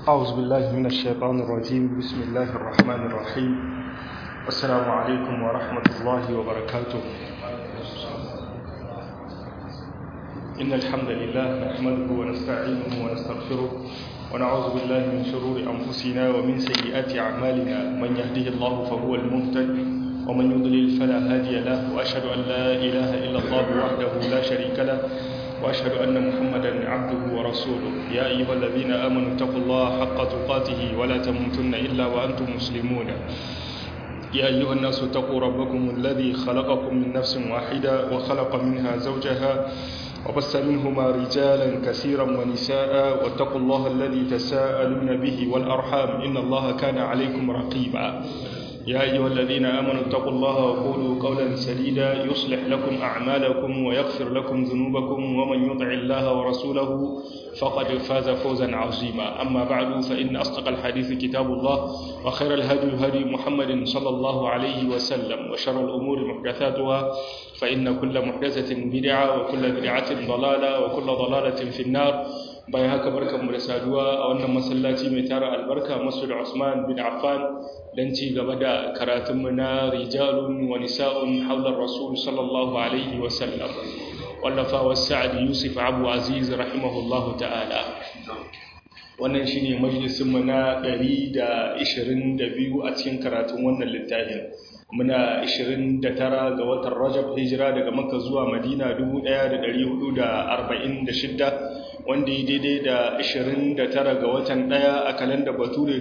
أعوذ بالله من الشيطان الرجيم بسم الله الرحمن الرحيم السلام عليكم ورحمة الله وبركاته إن الحمد لله نحمده ونستعينه ونستغفره ونعوذ بالله من شرور أنفسنا ومن سيئات أعمالنا من يهده الله فهو المهتد ومن يضلل فلا هادي له وأشهد أن لا إله إلا الله وحده لا شريك له وأشهد أن محمدا عبده ورسوله يا أيها الذين آمنوا اتقوا الله حق تقاته ولا تموتن إلا وأنتم مسلمون يا أيها الناس اتقوا ربكم الذي خلقكم من نفس واحدة وخلق منها زوجها وبث منهما رجالا كثيرا ونساء واتقوا الله الذي تساءلون به والأرحام إن الله كان عليكم رقيبا يا أيها الذين آمنوا اتقوا الله وقولوا قولا سديدا يصلح لكم أعمالكم ويغفر لكم ذنوبكم ومن يطع الله ورسوله فقد فاز فوزا عظيما أما بعد فإن أصدق الحديث كتاب الله وخير الهدي هدي محمد صلى الله عليه وسلم وشر الأمور محدثاتها فإن كل محدثة بدعة وكل بدعة ضلالة وكل ضلالة في النار bayan haka barkan mu da saduwa a wannan masallaci mai tara albarka masjid Usman bin Affan dan ci gaba da karatun mu na rijalun wa nisa'un hawla rasul sallallahu alaihi wa sallam wallafa wa sa'd yusuf abu aziz rahimahullahu ta'ala wannan shine majalisin mu na 122 a cikin karatun wannan littafin muna 29 ga watan Rajab hijira daga Makka zuwa Madina 1446 wanda ya daidai da 29 ga watan ɗaya a kalanda bature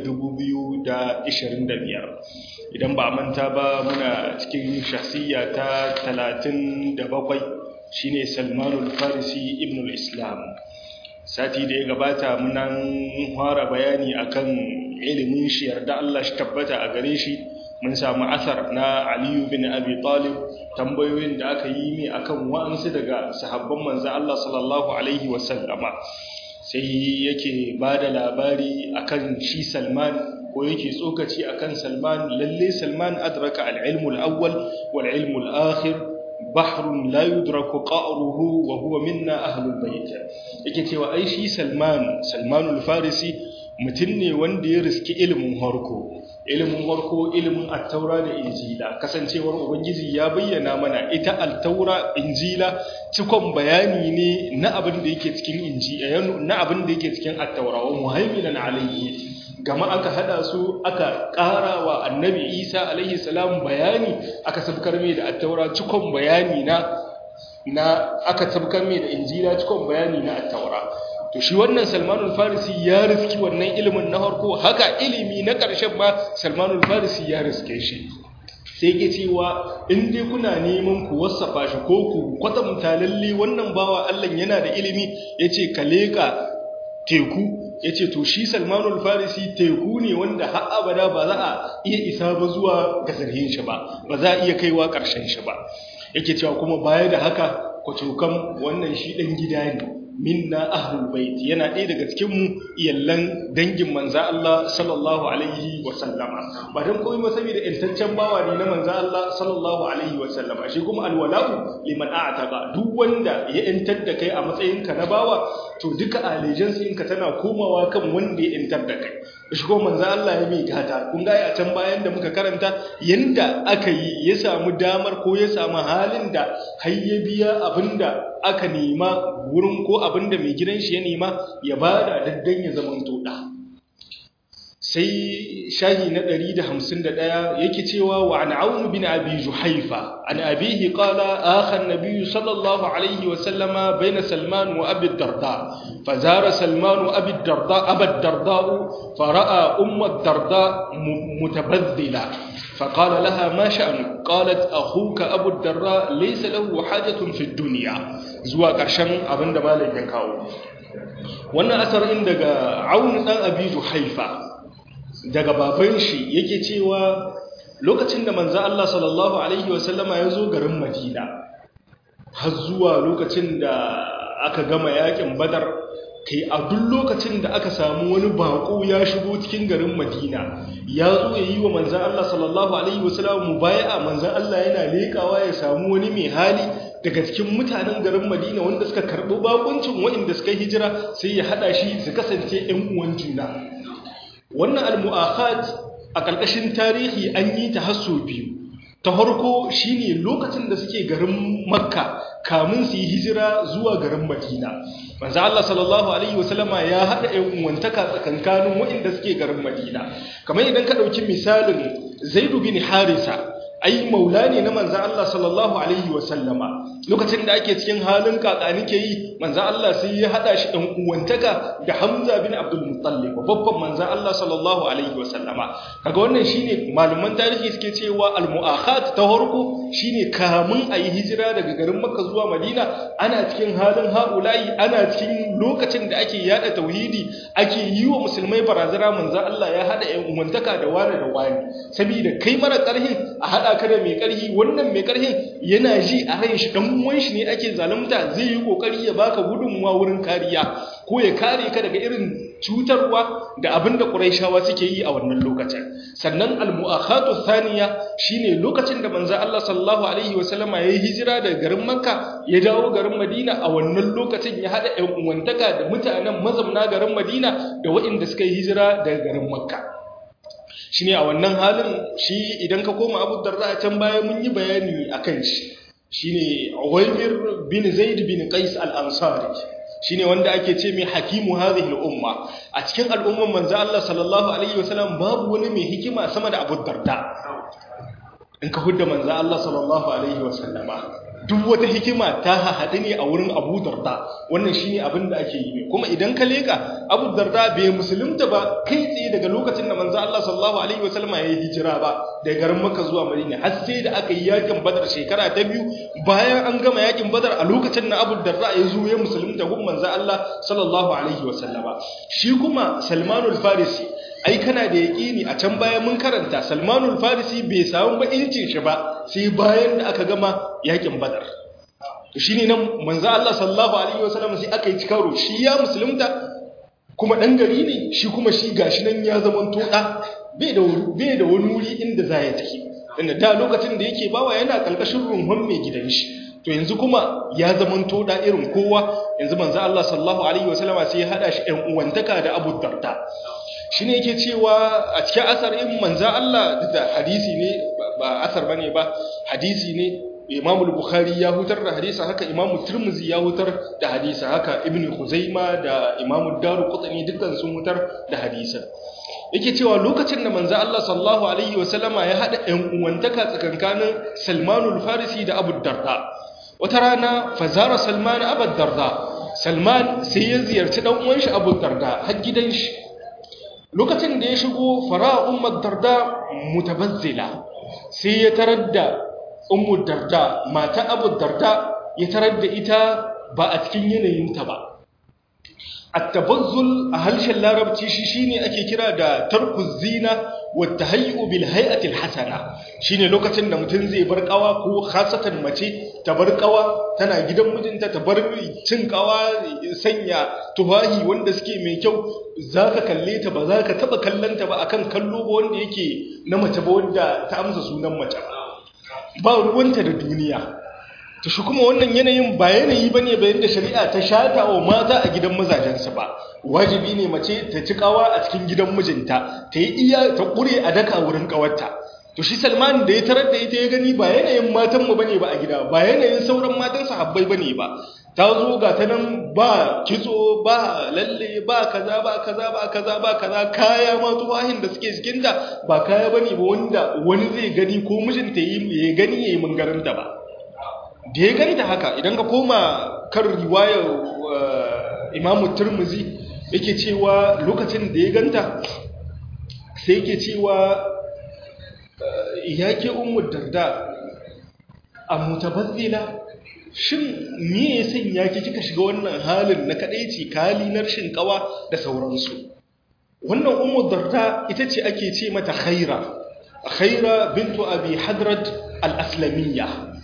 2025 idan ba manta ba muna cikin shahsiyya ta 37 shine salmanul farisi ibn islam sati da ya gabata munan fara bayani akan ilimin shi yarda Allah shi tabbata a gare shi mun samu asar na aliyu bin abi talib tambayoyin da aka yi ne akan wa'ansu daga sahabban manzo Allah sallallahu alaihi wasallama sai yake ba da labari akan shi salman ko yake tsokaci akan salman lalle salman adraka al-ilmu al-awwal wal ilmu al-akhir bahrun la yudraku qa'ruhu wa huwa minna ahlul bayt yake cewa ai shi salman salmanul farisi mutum ne wanda ya riski ilimin harko ilimin harko ilimin attaura da injila kasancewar ubangiji ya bayyana mana ita attaura injila cikon bayani ne na abin da yake cikin injila na abin da yake cikin attaura wa muhaiminan alayhi gama aka hada su aka ƙara wa annabi isa alaihi salam bayani aka sabkar mai da attaura cikon bayani na na aka sabkar mai da injila cikon bayani na attaura to shi wannan salmanul farisi ya riski wannan ilimin na harko haka ilimi na ƙarshen ma salmanul farisi ya riske shi sai ke cewa in dai kuna neman ku wasafa shi ko ku kwatanta lalle wannan bawa Allah yana da ilimi yace ka leka teku yace to shi salmanul farisi teku ne wanda har abada ba za a iya isa ba zuwa ga zarhin shi ba ba za a iya kaiwa ƙarshen shi ba yake cewa kuma baya da haka kwacokan wannan shi ɗan gida ne minna ahlul bait yana ɗaya daga cikin mu iyallan dangin manza Allah sallallahu alaihi wa sallama ba dan komai ba saboda intaccen bawa ne na manza Allah sallallahu alaihi wa sallama shi kuma alwala'u liman a'taqa duk wanda ya intar da kai a matsayin ka na bawa to duka allegiance ɗinka tana komawa kan wanda ya intar da kai shi kuma manza Allah ya mai gata kun ga a can bayan da muka karanta yanda aka yi ya samu damar ko ya samu halin da har ya biya abinda aka nema wurin ko abinda mai gidan shi ya nema ya bada daddan ya zaman toda sai shahi na 151 yake cewa wa an aunu bin abi juhaifa an abihi qala akha an-nabiy sallallahu alayhi wa sallama bayna salman wa abi darda fazara salman wa abi darda abi darda fara'a umm ad-darda mutabadhdila فقال لها ما شأنك قالت أخوك أبو الدراء ليس له حاجة في الدنيا زوا قرشن abinda malam ya kawo wannan asarin daga Aun dan Abi Juhaifa daga baban shi yake cewa lokacin da manzo Allah sallallahu alaihi wasallama ya zo garin Madina har zuwa lokacin da aka gama yakin Badar kai a duk lokacin da aka samu wani bako ya shigo cikin garin Madina ya zo ya yi wa manzan Allah sallallahu alaihi wasallam mubaya'a manzan Allah yana lekawa ya samu wani mai hali daga cikin mutanen garin Madina wanda suka karɓi bakuncin waɗanda suka hijira sai ya haɗa shi su kasance ƴan uwan juna wannan al-mu'akhat a ƙarƙashin tarihi an yi ta hasso biyu ta farko shine lokacin da suke garin makka kamun su yi hijira zuwa garin madina manzo Allah sallallahu alaihi wasallama ya hada ƴan uwantaka tsakankanin waɗanda suke garin madina kamar idan ka dauki misalin Zaid bin Harisa ai maula ne na manzo Allah sallallahu alaihi wasallama lokacin da ake cikin halin kakani ke yi manzo Allah sai ya hada shi dan uwantaka da Hamza bin Abdul Muttalib babban manzo Allah sallallahu alaihi wasallama kaga wannan shine malaman tarihi suke cewa al muakhat ta farko shine kamun ayi hijira daga garin Makka zuwa Madina ana cikin halin haulayi ana cikin lokacin da ake yada tauhidi ake yi wa musulmai barazana manzo Allah ya hada yan uwantaka da wani da wani saboda kai mara karhin a hada ka da mai karhi wannan mai karhin yana ji a ran shi dan uwan shi ne ake zalunta zai yi kokari ya baka gudunmuwa wurin kariya ko ya kare ka daga irin cutarwa da abin da Qurayshawa suke yi a wannan lokacin sannan al-mu'akhatu thaniya shine lokacin da manzo Allah sallallahu alaihi wasallama yayi hijira daga garin Makka ya dawo garin Madina a wannan lokacin ya hada ƴan uwantaka da mutanen mazamna garin Madina da waɗanda suka yi hijira daga garin Makka shine a wannan halin shi idan ka koma Abu Darda can baya mun yi bayani akan shi shine Uwaymir bin Zaid bin Qais al-Ansari shine wanda ake ce mai hakimu hadhihi al-umma a cikin al'umman manzo Allah sallallahu alaihi wasallam babu wani mai hikima sama da Abu Darda in ka hudda manzo Allah sallallahu alaihi wasallama duk wata hikima ta haɗu ne a wurin Abu Darda wannan shine abin da ake yi kuma idan ka leka Abu Darda bai musulunta ba kai tsaye daga lokacin da manzo Allah sallallahu alaihi wasallam ya yi hijira ba daga garin Makka zuwa Madina har sai da aka yi yakin Badar shekara ta biyu bayan an gama yakin Badar a lokacin da Abu Darda ya zo ya musulunta gun manzo Allah sallallahu alaihi wasallama shi kuma Salmanul Farisi ai kana da yaƙini a can bayan mun karanta Salmanul Farisi bai samu ba incin shi ba sai bayan da aka gama yakin Badar to shine nan manzo Allah sallallahu alaihi wasallam sai aka yi cikaro shi ya musulunta kuma dan gari ne shi kuma shi gashi nan ya zaman toda bai da bai da wani wuri inda za ya tafi inda da lokacin da yake bawa yana kalkashin runhun mai gidan shi to yanzu kuma ya zaman toda irin kowa yanzu manzo Allah sallallahu alaihi wasallam sai ya hada shi ɗan uwantaka da Abu Darda shi ne yake cewa a cikin asar in manzan Allah da hadisi ne ba asar ba ne ba hadisi ne imamul bukhari ya hutar da hadisa haka imamul turmuzi ya hutar da hadisa haka ibn huzaima da imamul daru kutsani dukkan sun hutar da hadisa yake cewa lokacin da manzan Allah sallallahu alaihi wasallama ya haɗa ‘yan uwantaka tsakankanin salmanul farisi da abu darda wata rana fazara salman abu darda salman sai ya ziyarci ɗan uwan shi abu darda har gidan shi lokacin da ya shigo fara ummar darda mutabazzila sai ya tarar da ummar darda mata abu darda ya tarar da ita ba a cikin yanayinta ba at-tabazzul a harshen larabci shi shine ake kira da tarkuz zina wa tahayyu bil hay'ati al-hasana shine lokacin da mutum zai bar kawa ko khasatan mace ta bar kawa tana gidan mijinta ta bar cin kawa sanya tufahi wanda suke mai kyau zaka kalle ta ba zaka taba kallanta ba akan kallo ba wanda yake na mace ba wanda ta amsa sunan mace ba ruwanta da duniya to shi kuma wannan yanayin ba yanayi bane bayan da shari'a ta shata wa mata a gidan mazajensu ba wajibi ne mace ta ci kawa a cikin gidan mijinta ta yi iya ta kure a daka wurin kawarta to shi Salman da ya tarar da ita ya gani ba yanayin matan mu bane ba a gida ba yanayin sauran matan sahabbai bane ba ta zo ga ta nan ba kitso ba lalle ba kaza ba kaza ba kaza ba kaza kaya ma tufahin da suke cikinta ba kaya bane ba wanda wani zai gani ko mijinta ya gani yayi mungarin da ba da ya gani ta haka idan ka koma kan riwayar imamu turmuzi yake cewa lokacin da ya ganta sai yake cewa ya ke umu darda a mutabazzila shin me ya sanya ki kika shiga wannan halin na kadaici kali na rashin kawa da sauransu wannan umu darda ita ce ake ce mata khaira khaira bintu abi hadrat al-aslamiyya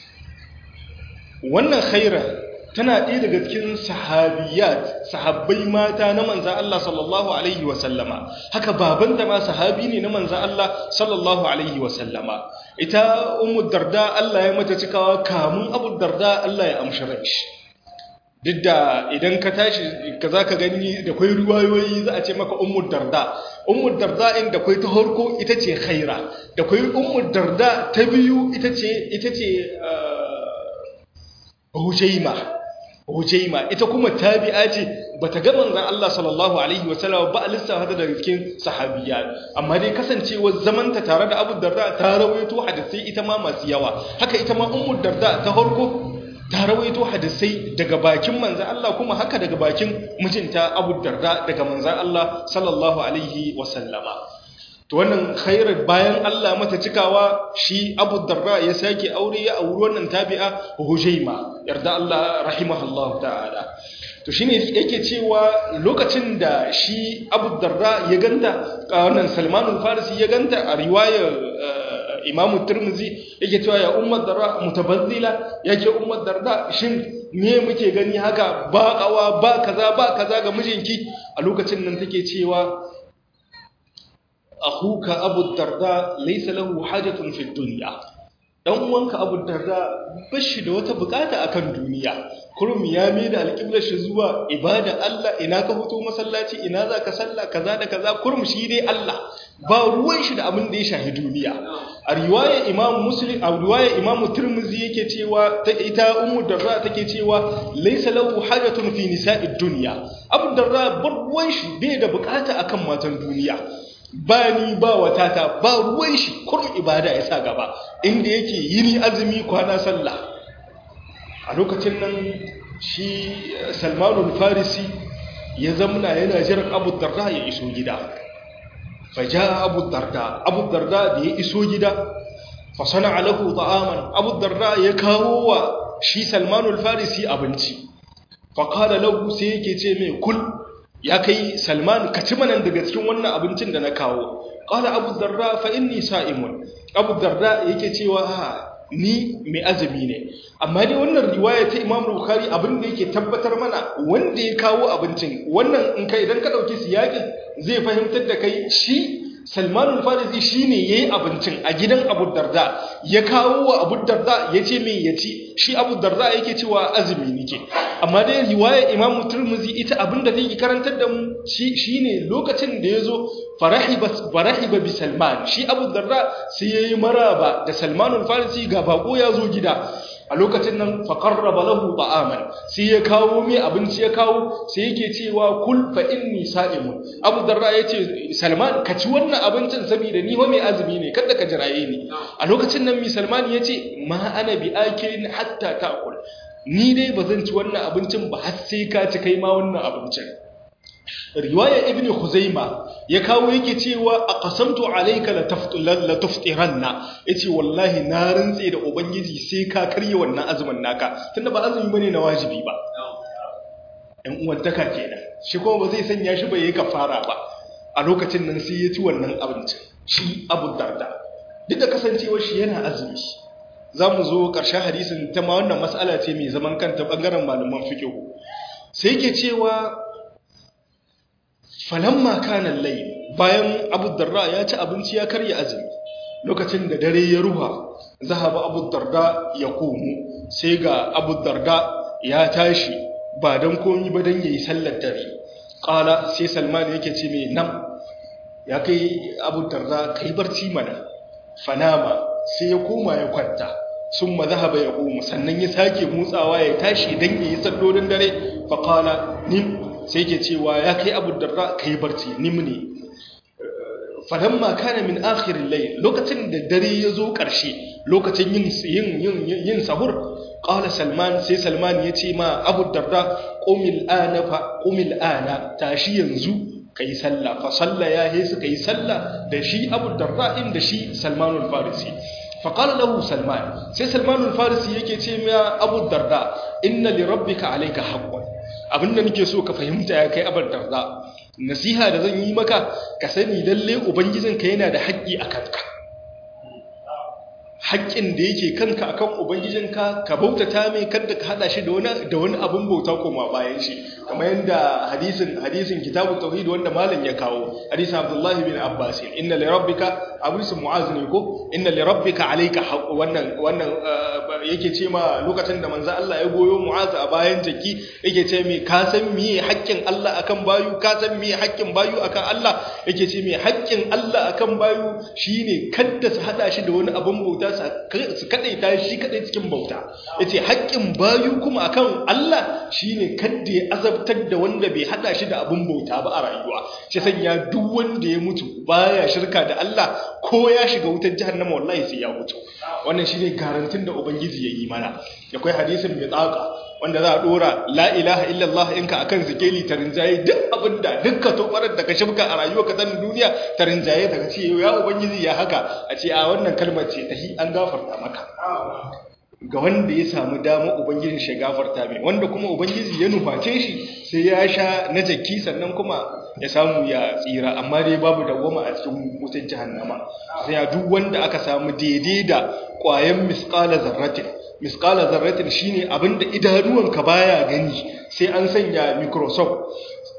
wannan khaira tana ɗaya daga cikin sahabiyat sahabbai mata na manzan Allah sallallahu alaihi wasallama haka babanta ma sahabi ne na manzan Allah sallallahu alaihi wasallama ita ummu darda Allah ya mata cikawa kamun abu darda Allah ya amshi shi duk da idan ka tashi ka za ka gani da kwai ruwayoyi za a ce maka ummul darda ummul darda in da kwai ta harko ita ce khaira da kwai ummul darda ta biyu ita ce ita ce hujaima hujaima ita kuma tabi'a ce bata ga manzon Allah sallallahu alaihi wasallam ba lissafa da daga cikin sahabiyya amma dai kasancewar zamanta tare da Abu Darda ta rawaito hadisi ita ma masu yawa haka ita ma Ummu Darda ta harko ta rawaito hadisai daga bakin manzan Allah kuma haka daga bakin mijinta Abu Darda daga manzan Allah sallallahu alaihi wasallama to wannan khairar bayan Allah mata cikawa shi Abu Darda ya sake aure ya auri wannan tabi'a Hujaima yarda Allah rahimahullahu ta'ala to shine yake cewa lokacin da shi Abu Darda ya ganta wannan Salman al-Farisi ya ganta a riwayar imamu turmuzi yake cewa ya ummar darda mutabazzila yake ummar darda shin me muke gani haka ba kawa ba kaza ba kaza ga mijinki a lokacin nan take cewa akhuka abu darda laysa lahu hajatun fi dunya dan uwanka abu darda bashi da wata bukata akan duniya kurum ya mai da alƙiblar shi zuwa ibada Allah ina ka fito masallaci ina za ka salla kaza da kaza kurum shi dai Allah ba ruwan shi da abin da ya shahi duniya a riwaya imam muslim a riwaya imam tirmidhi yake cewa ta ita ummu darra take cewa laysa lahu hajatun fi nisa'id dunya abu darra ba ruwan shi bai da bukata akan matan duniya ba ni ba watata ba ruwan shi kurum ibada ya sa gaba inda yake yini azumi kwana sallah a lokacin nan shi salmanul farisi ya zamna yana jiran abu darda ya iso gida faja abu darda abu darda da ya iso gida fasana alahu ta'aman abu darda ya kawo wa shi salmanul farisi abinci faƙada lahu sai yake ce mai kul ya kai salman ka ci manan daga cikin wannan abincin da na kawo ƙala abu darda fa inni sa'imun abu darda yake cewa ni mai azumi ne amma dai wannan riwaya ta Imam Bukhari abin da yake tabbatar mana wanda ya kawo abincin wannan in kai idan ka dauki siyakin zai fahimtar da kai shi Salman al-Farisi shine yayi abincin a gidan Abu Darda ya kawo wa Abu Darda yace me yaci shi Abu Darda yake cewa azumi nake amma dai riwaya Imam Tirmidhi ita abin da take karantar da mu shi shine lokacin da yazo farahiba farahiba bi Salman shi Abu Darda sai yayi maraba da Salman al-Farisi ga bako ya zo gida a lokacin nan faqarraba lahu ta'aman sai ya kawo mai abinci ya kawo sai yake cewa kul fa inni sa'imun Abu Darda yace Salman ka ci wannan abincin saboda ni fa mai azumi ne kada ka jiraye ni a lokacin nan mi Salman yace ma ana bi akilin hatta ta'kul ni dai bazan ci wannan abincin ba har sai ka ci kai ma wannan abincin riwaya ibn khuzaima ya kawo yake cewa aqsamtu alayka la tuftiranna yace wallahi na rantse da ubangiji sai ka karye wannan azumin naka tunda ba azumi bane na wajibi ba ɗan uwantaka kenan shi kuma ba zai sanya shi bai yi kafara ba a lokacin nan sai ya ci wannan abincin shi abu darda duk da kasancewar shi yana azumi za mu zo ƙarshen hadisin ta ma wannan mas'ala ce mai zaman kanta ɓangaren malaman fikihu sai ke cewa falamma kana lai bayan abu darda ya ci abinci ya karya azumi lokacin da dare ya ruha zahaba abu darda ya komo sai ga abu darda ya tashi ba don komi ba don yayi sallar dare ƙala sai salman yake ce mai nan ya kai abu darda kai barci mana fanama sai ya koma ya kwanta sun ma zahaba ya komo sannan ya sake motsawa ya tashi don yayi sallolin dare faƙala nim sai ke cewa ya kai abu darra ka yi barci nimni falamma kana min akhirin layl lokacin da dare ya zo ƙarshe lokacin yin yin yin sahur qala salman sai salman ya ce ma abu darda qumil ana fa qumil ana tashi yanzu kai sallah fa salla ya he suka yi sallah da shi abu darda din da shi salmanul farisi fa qala lahu salman sai salmanul farisi yake ce ma abu darda inna li rabbika alayka haqqan abinda nake so ka fahimta ya kai abar darda nasiha da zan yi maka ka sani lalle ubangijinka yana da haƙƙi a kanka haƙƙin da yake kanka akan ubangijinka ka bautata mai kada ka hada shi da wani da wani abin bauta koma bayan shi kamar yadda hadisin hadisin kitabu tauhid wanda malam ya kawo hadisin abdullahi bin abbas inna li rabbika hadisin mu'az ne ko inna li rabbika alayka wannan wannan yake ce ma lokacin da manzo Allah ya goyo mu'az a bayan jaki yake ce me ka san miye haƙƙin Allah akan bayu ka san miye haƙƙin bayu akan Allah yake ce me haƙƙin Allah akan bayu shine kadda su hada shi da wani abin bauta su kadaita shi kadai cikin bauta yace haƙƙin bayu kuma akan Allah shine kadda ya azabtar da wanda bai hada shi da abin bauta ba a rayuwa shi sanya duk wanda ya mutu baya shirka da Allah ko ya shiga wutar jahannama wallahi sai ya mutu wannan shine garantin da ubangiji ya yi mana akwai hadisin mai tsaka wanda za a dora la ilaha illallah inka akan zikeli ta rinjaye duk abinda dukkan tobarar da ka shibka a rayuwa ka san duniya ta rinjaye daga ce ya ubangiji ya haka a ce a wannan kalmar ce tahi an gafarta maka ga wanda ya samu dama ubangijin shi gafarta mai wanda kuma ubangiji ya nuface shi sai ya sha na jaki sannan kuma ya samu ya tsira amma dai babu dawwama a cikin wutar jahannama sai ya duk wanda aka samu daidai da ƙwayan misqala zarratin misqala zarratin shine abinda idanuwanka baya gani sai an sanya microscope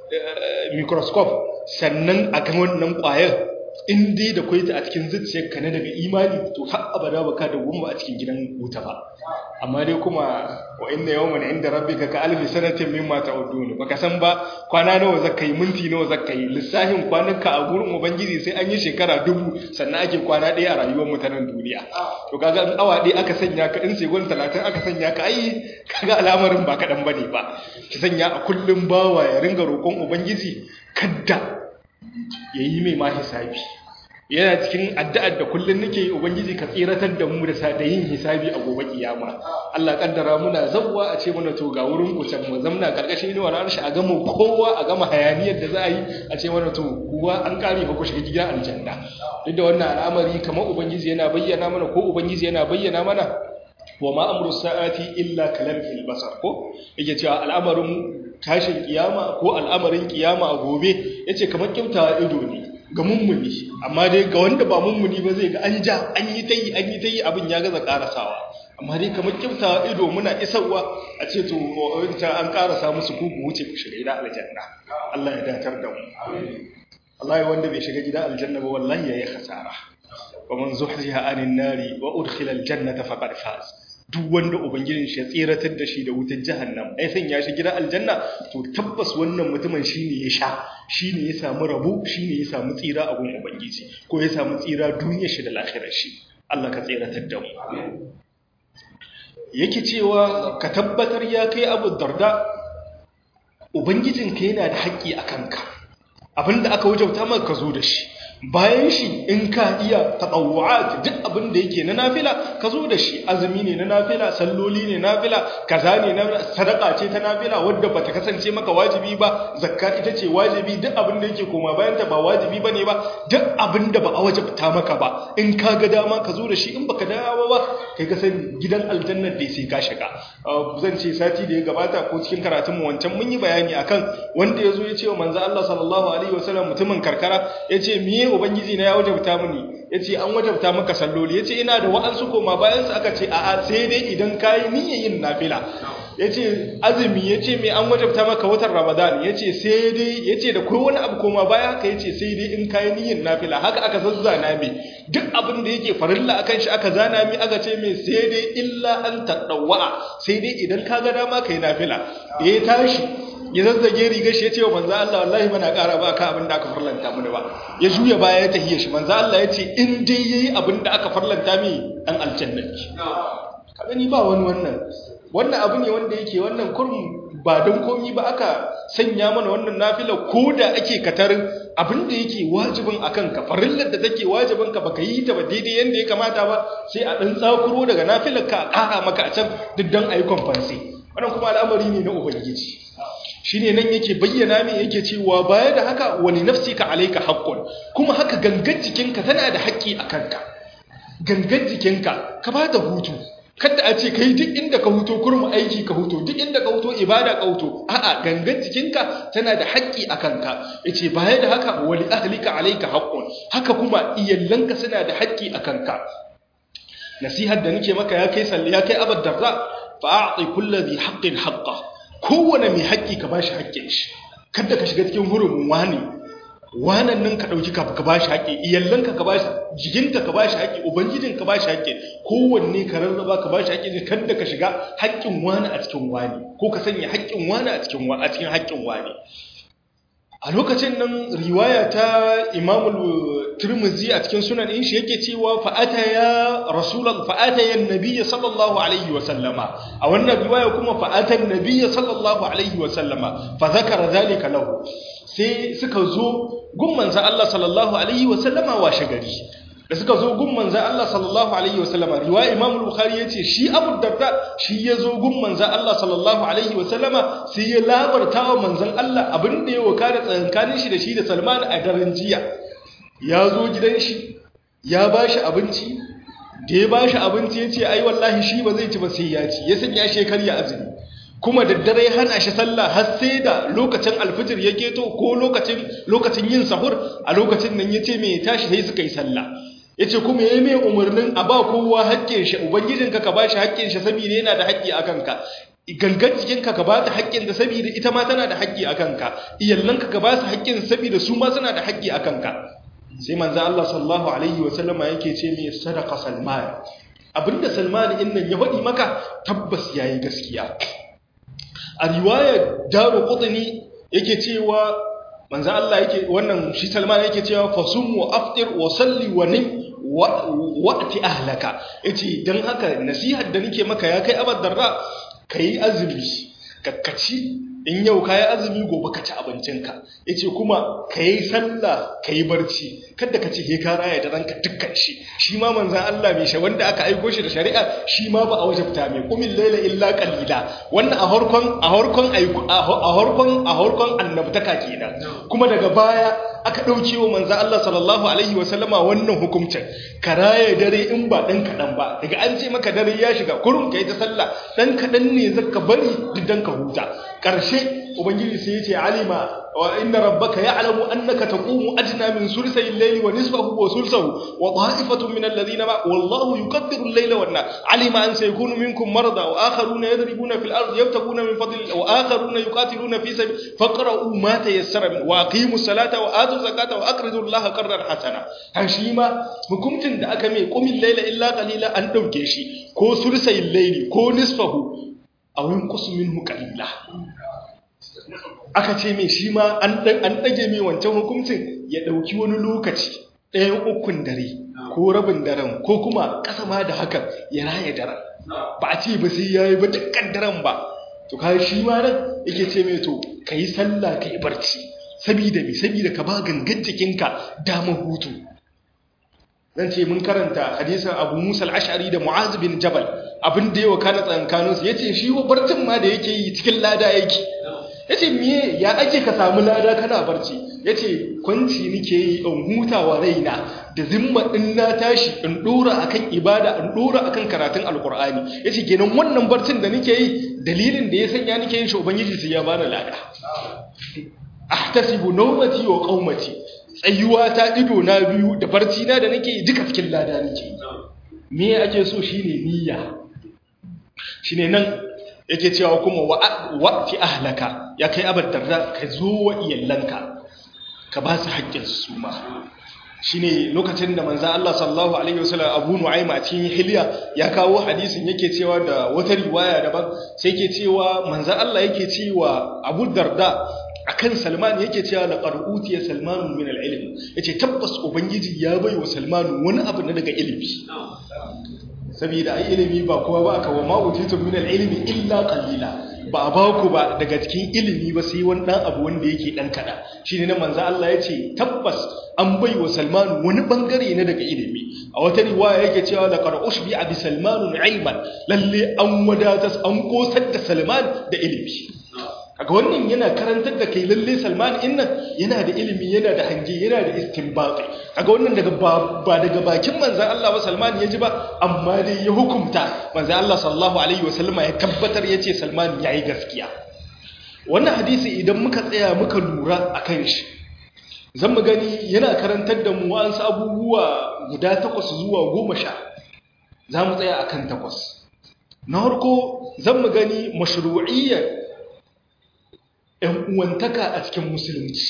microscope sannan a ga wannan ƙwayar in dai da kwaita a cikin zuciyarka na daga imani to har abada baka da gumba a cikin gidan wuta ba amma dai kuma wa inna yawman inda rabbika ka alfi sanatin mimma ta'udun baka san ba kwana nawa zaka yi minti nawa zaka yi lissahin kwananka a gurin ubangiji sai an yi shekara dubu sannan ake kwana ɗaya a rayuwar mutanen duniya to kaga in awa ɗaya aka sanya ka in segon talatin aka sanya ka ai kaga al'amarin ba kaɗan bane ba ki sanya a kullum bawa ya ringa roƙon ubangiji kadda ya yi mai ma hisabi yana cikin addu'ar da kullum nake ubangiji ka tsiratar da mu da da yin hisabi a gobe kiyama Allah kaddara muna zawwa a ce mana to ga wurin ku can mu zamna karkashin inuwar arshi a gama kowa a gama hayaniyar da za a yi a ce mana to kuwa an kare ba ku shiga gidan aljanna duk da wannan al'amari kamar ubangiji yana bayyana mana ko ubangiji yana bayyana mana wa ma amru sa'ati illa kalamhil basar ko yake cewa al'amarin tashin kiyama ko al'amarin kiyama a gobe yace kamar kimtawa ido ne ga mummuni amma dai ga wanda ba mummuni ba zai ga an ja an yi tayi an yi tayi abin ya gaza karasawa amma dai kamar kimtawa ido muna isarwa a ce to wancan an karasa musu ku ku wuce ku shiga gidan aljanna Allah ya dakar da mu wallahi wanda bai shiga gidan aljanna ba wallahi yayi khasara wa man zuhziha anin nari wa udkhila aljannata faqad faz duk wanda ubangijin shi ya tseratar da shi da wutar jahannam ai san ya shi gidan aljanna to tabbas wannan mutumin shine ya sha shine ya samu rabu shine ya samu tsira a gun ubangiji ko ya samu tsira duniyar shi da lahirar shi Allah ka tseratar da mu yake cewa ka tabbatar ya kai Abu Darda ubangijinka yana da haƙƙi a kanka abinda aka wajauta maka ka zo da shi bayan shi in ka iya taɓawa'at duk abin da yake na nafila ka zo da shi azumi ne na nafila salloli ne nafila kaza ne na sadaka ce ta nafila wadda bata kasance maka wajibi ba zakka ita ce wajibi duk abin da yake koma bayan ta ba wajibi bane ba duk abin da ba a wajabta maka ba in ka ga dama ka zo da shi in baka dawo ba kai ka san gidan aljannar da sai ka shiga zan ce sati da ya gabata ko cikin karatun mu wancan mun yi bayani akan wanda ya zo ya ce wa manzo Allah sallallahu alaihi wasallam mutumin karkara ya ce miye ubangiji na ya wajabta mini yace an wajabta maka salloli yace ina da wa'ansu koma bayan su aka ce a'a sai dai idan kai niyyar yin nafila yace azumi yace me an wajabta maka watan ramadan yace sai dai yace da kai wani abu koma baya haka yace sai dai in kai niyyar nafila haka aka zazzana me duk abin da yake farilla akan shi aka zana mi aka ce me sai dai illa an tadawwa sai dai idan ka ga dama kai nafila ya tashi ya zazzage rigar shi ya ce wa manzo Allah wallahi bana ƙara ba ka abin da aka farlanta mini ba ya juya baya ya tahiya shi manzo Allah ya ce in dai yayi abin da aka farlanta mi dan aljanna ka gani ba wani wannan wannan abu ne wanda yake wannan kurum ba don komi ba aka sanya mana wannan nafila ko da ake katarin abin da yake wajibin akan ka farillar da take wajibin ka baka yi ta ba daidai yanda ya kamata ba sai a dan tsakuro daga nafilar ka a ƙara maka a can duk dan ayi kwamfansi wannan kuma al'amari ne na ubangiji shine nan yake bayyana min yake cewa baya da haka wani nafsika alayka haqqun kuma haka gangan jikinka tana da haƙƙi a kanka gangan jikinka ka ba da hutu kada a ce kai duk inda ka huto kurmu aiki ka huto duk inda ka huto ibada ka huto a'a gangan jikinka tana da haƙƙi a kanka yace baya da haka wali ahlika alayka haqqun haka kuma iyallanka suna da haƙƙi a kanka nasihar da nake maka ya kai salli ya kai abad darra fa'ati kulli dhi haqqin haqqa kowane mai haƙƙi ka bashi haƙƙin shi kada ka shiga cikin hurumin wani wanan nan ka ɗauki ka ka bashi haƙƙi iyallanka ka bashi jikinka ka bashi haƙƙi ubangijin ka bashi haƙƙi kowanne ka rarraba ka bashi haƙƙi kan da ka shiga haƙƙin wani a cikin wani ko ka sanya haƙƙin wani a cikin a cikin haƙƙin wani a lokacin nan riwaya ta imamul turmuzi a cikin sunan in shi yake cewa fa'ata ya rasulun fa'ata ya nabiya sallallahu alaihi wasallama a wannan riwaya kuma fa'ata nabiya sallallahu alaihi wasallama fa zakara zalika lahu sai suka zo gun manzan Allah sallallahu alaihi wasallama washe gari da suka zo gun manzan Allah sallallahu alaihi wasallama riwaya imam al-bukhari yace shi abu darda shi ya zo gun manzan Allah sallallahu alaihi wasallama sai ya labarta wa manzan Allah abin da ya wakana tsakankanin shi da shi da Salman a daren jiya ya zo gidan shi ya bashi abinci da ya bashi abinci yace ai wallahi shi ba zai ci ba sai ya ci ya sanya shi karya azumi kuma da dare hana shi sallah har sai da lokacin alfijir ya keto ko lokacin lokacin yin sahur a lokacin nan yace me tashi sai suka yi sallah yace kuma yayi mai umarnin a ba kowa haƙƙin shi ubangijinka ka bashi haƙƙin shi saboda yana da haƙƙi akan ka gangan jikinka ka ba ta haƙƙin da saboda ita ma tana da haƙƙi akan ka iyallanka ka ba su haƙƙin saboda su ma suna da haƙƙi akan ka sai manzo Allah sallallahu alaihi wa sallama yake ce mai sadaqa salman abinda salman din nan ya faɗi maka tabbas yayi gaskiya a riwayar daru qutni yake cewa manzo Allah yake wannan shi Salman yake cewa fasum wa aftir wa salli wa nim wa'ti ahlaka yace dan haka nasihar da nake maka ya kai abad darra kai azumi kakkaci in yau kayi azumi gobe ka ci abincinka yace kuma kayi sallah kayi barci kada ka ce he ka raya da ranka dukkan shi shi ma manzon Allah mai shi wanda aka aiko shi da shari'a shi ma ba a wajabta mai qumil layla illa qalila wannan a harkon a harkon a harkon a harkon annabtaka kenan kuma daga baya aka dauke wa manzon Allah sallallahu alaihi wa sallama wannan hukuncin ka raya dare in ba dan kadan ba daga an ce maka dare ya shiga kurum kai ta sallah dan kadan ne zaka bari duk dan ka huta ƙarshe ubangiji sai ya ce alima wa inna rabbaka ya'lamu annaka taqumu adna min sulusay al-layli wa nisfahu wa sulusahu wa ta'ifatun min alladhina ma wallahu yuqaddiru al-layla wan nahar alima an sayakunu minkum marada wa akharuna yadribuna fil ardi yabtaguna min fadli wa akharuna yuqatiluna fi sabil faqra'u ma tayassara min wa aqimu salata wa atu zakata wa aqridu allaha qardan hasana shi ma hukuncin da aka mai qumil layla illa qalila an dauke shi ko sulusay al-layli ko nisfahu a wurin kusumin qalila aka ce mai shi ma an ɗage mai wancan hukuncin ya ɗauki wani lokaci ɗayan ukun dare ko rabin daren ko kuma ƙasa ma da hakan ya raya daren ba a ce ba sai ya yi ba dukkan daren ba to ka shi ma nan yake ce mai to ka yi sallah ka yi barci sabida mai sabida ka ba gangan jikinka damar hutu zan ce mun karanta hadisan abu musa al'ashari da mu'az bin jabal abin da yawa kana tsankaninsu ya ce shi wa barcin ma da yake yi cikin lada yake ya ce miye ya ake ka samu lada kana barci ya ce kwanci nike yi in hutawa raina da zimma in na tashi in dora akan ibada in dora akan karatun alkur'ani ya ce kenan wannan barcin da nike yi dalilin da ya sanya nike yin shi ubangiji sai ya bani lada ahtasibu nawmati wa qaumati tsayuwa ta ido na biyu da barci na da nake yi duka cikin lada nake me ake so shine niyya shine nan yake cewa kuma wa'ti ahlaka ya kai abadarra ka zo wa iyallanka ka ba su haƙƙin su ma shine lokacin da manzo Allah sallallahu alaihi wasallam Abu Nu'aym a cikin Hilya ya kawo hadisin yake cewa da wata riwaya daban sai yake cewa manzo Allah yake cewa Abu Darda akan Salman yake cewa laqad utiya Salman min al-ilm yace tabbas ubangiji ya bai wa Salman wani abu na daga ilimi saboda ai ilimi ba kowa ba aka wa ma utitu min al-ilmi illa qalila ba ba ku ba daga cikin ilimi ba sai wani dan abu wanda yake dan kada shine na manzo Allah yace tabbas an bai wa Salman wani bangare na daga ilimi a wata riwaya yake cewa laqad ushbi bi Salman ilman lalle an wadatas an kosar da Salman da ilimi kaga wannan yana karantar da kai lalle Salman innan yana da ilimi yana da hange yana da istinbati kaga wannan daga ba daga bakin manzon Allah ba Salman ya ji ba amma dai ya hukunta manzon Allah sallallahu alaihi wasallama ya tabbatar yace Salman yayi gaskiya wannan hadisi idan muka tsaya muka lura akan shi zan mu gani yana karantar da mu wa'ansu abubuwa guda takwas zuwa goma sha za mu tsaya akan takwas na harko zan mu gani mashru'iyyar ‘yan uwantaka a cikin musulunci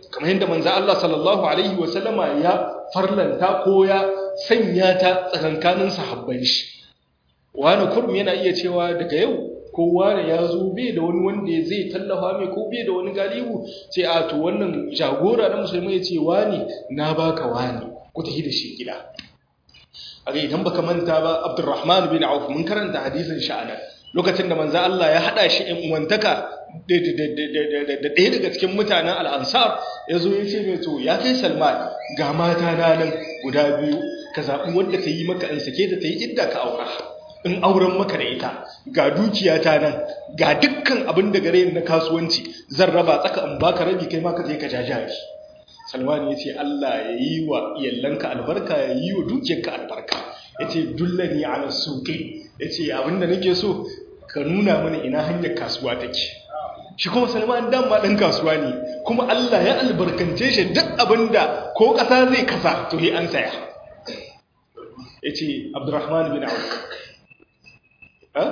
kamar yadda manzo Allah sallallahu alaihi wa sallama ya farlanta ko ya sanya ta tsakankanin sahabban shi wani kurum yana iya cewa daga yau kowa da ya zo bai da wani wanda zai tallafa mai ko bai da wani galibu sai a to wannan jagora na musulmi ya ce wani na baka wani ku tafi da shi gida a idan baka manta ba abdurrahman bin auf mun karanta hadisin sha'anar lokacin da manzo Allah ya hada shi in uwantaka da ɗaya daga cikin mutanen al'ansar ya zo ya ce mai to ya kai salman ga mata na nan guda biyu ka zaɓi wanda ta yi maka in sake ta ta yi idda ka aura in auren maka da ita ga dukiyata nan ga dukkan abin da gare na kasuwanci zan raba tsaka in baka rabi kai ma ka je ka jajari salman ya ce Allah ya yi wa iyallanka albarka ya yi wa dukiyarka albarka ya ce dullani ala suƙi ya ce abin da nake so ka nuna mana ina hanyar kasuwa take shi kuma salman dan ma dan kasuwa ne kuma Allah ya albarkance shi duk abin da ko ƙasa zai kasa to he an saya ya ce abdurrahman bin auf ha?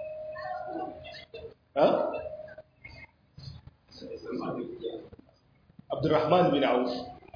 ha? Abdurrahman bin Auf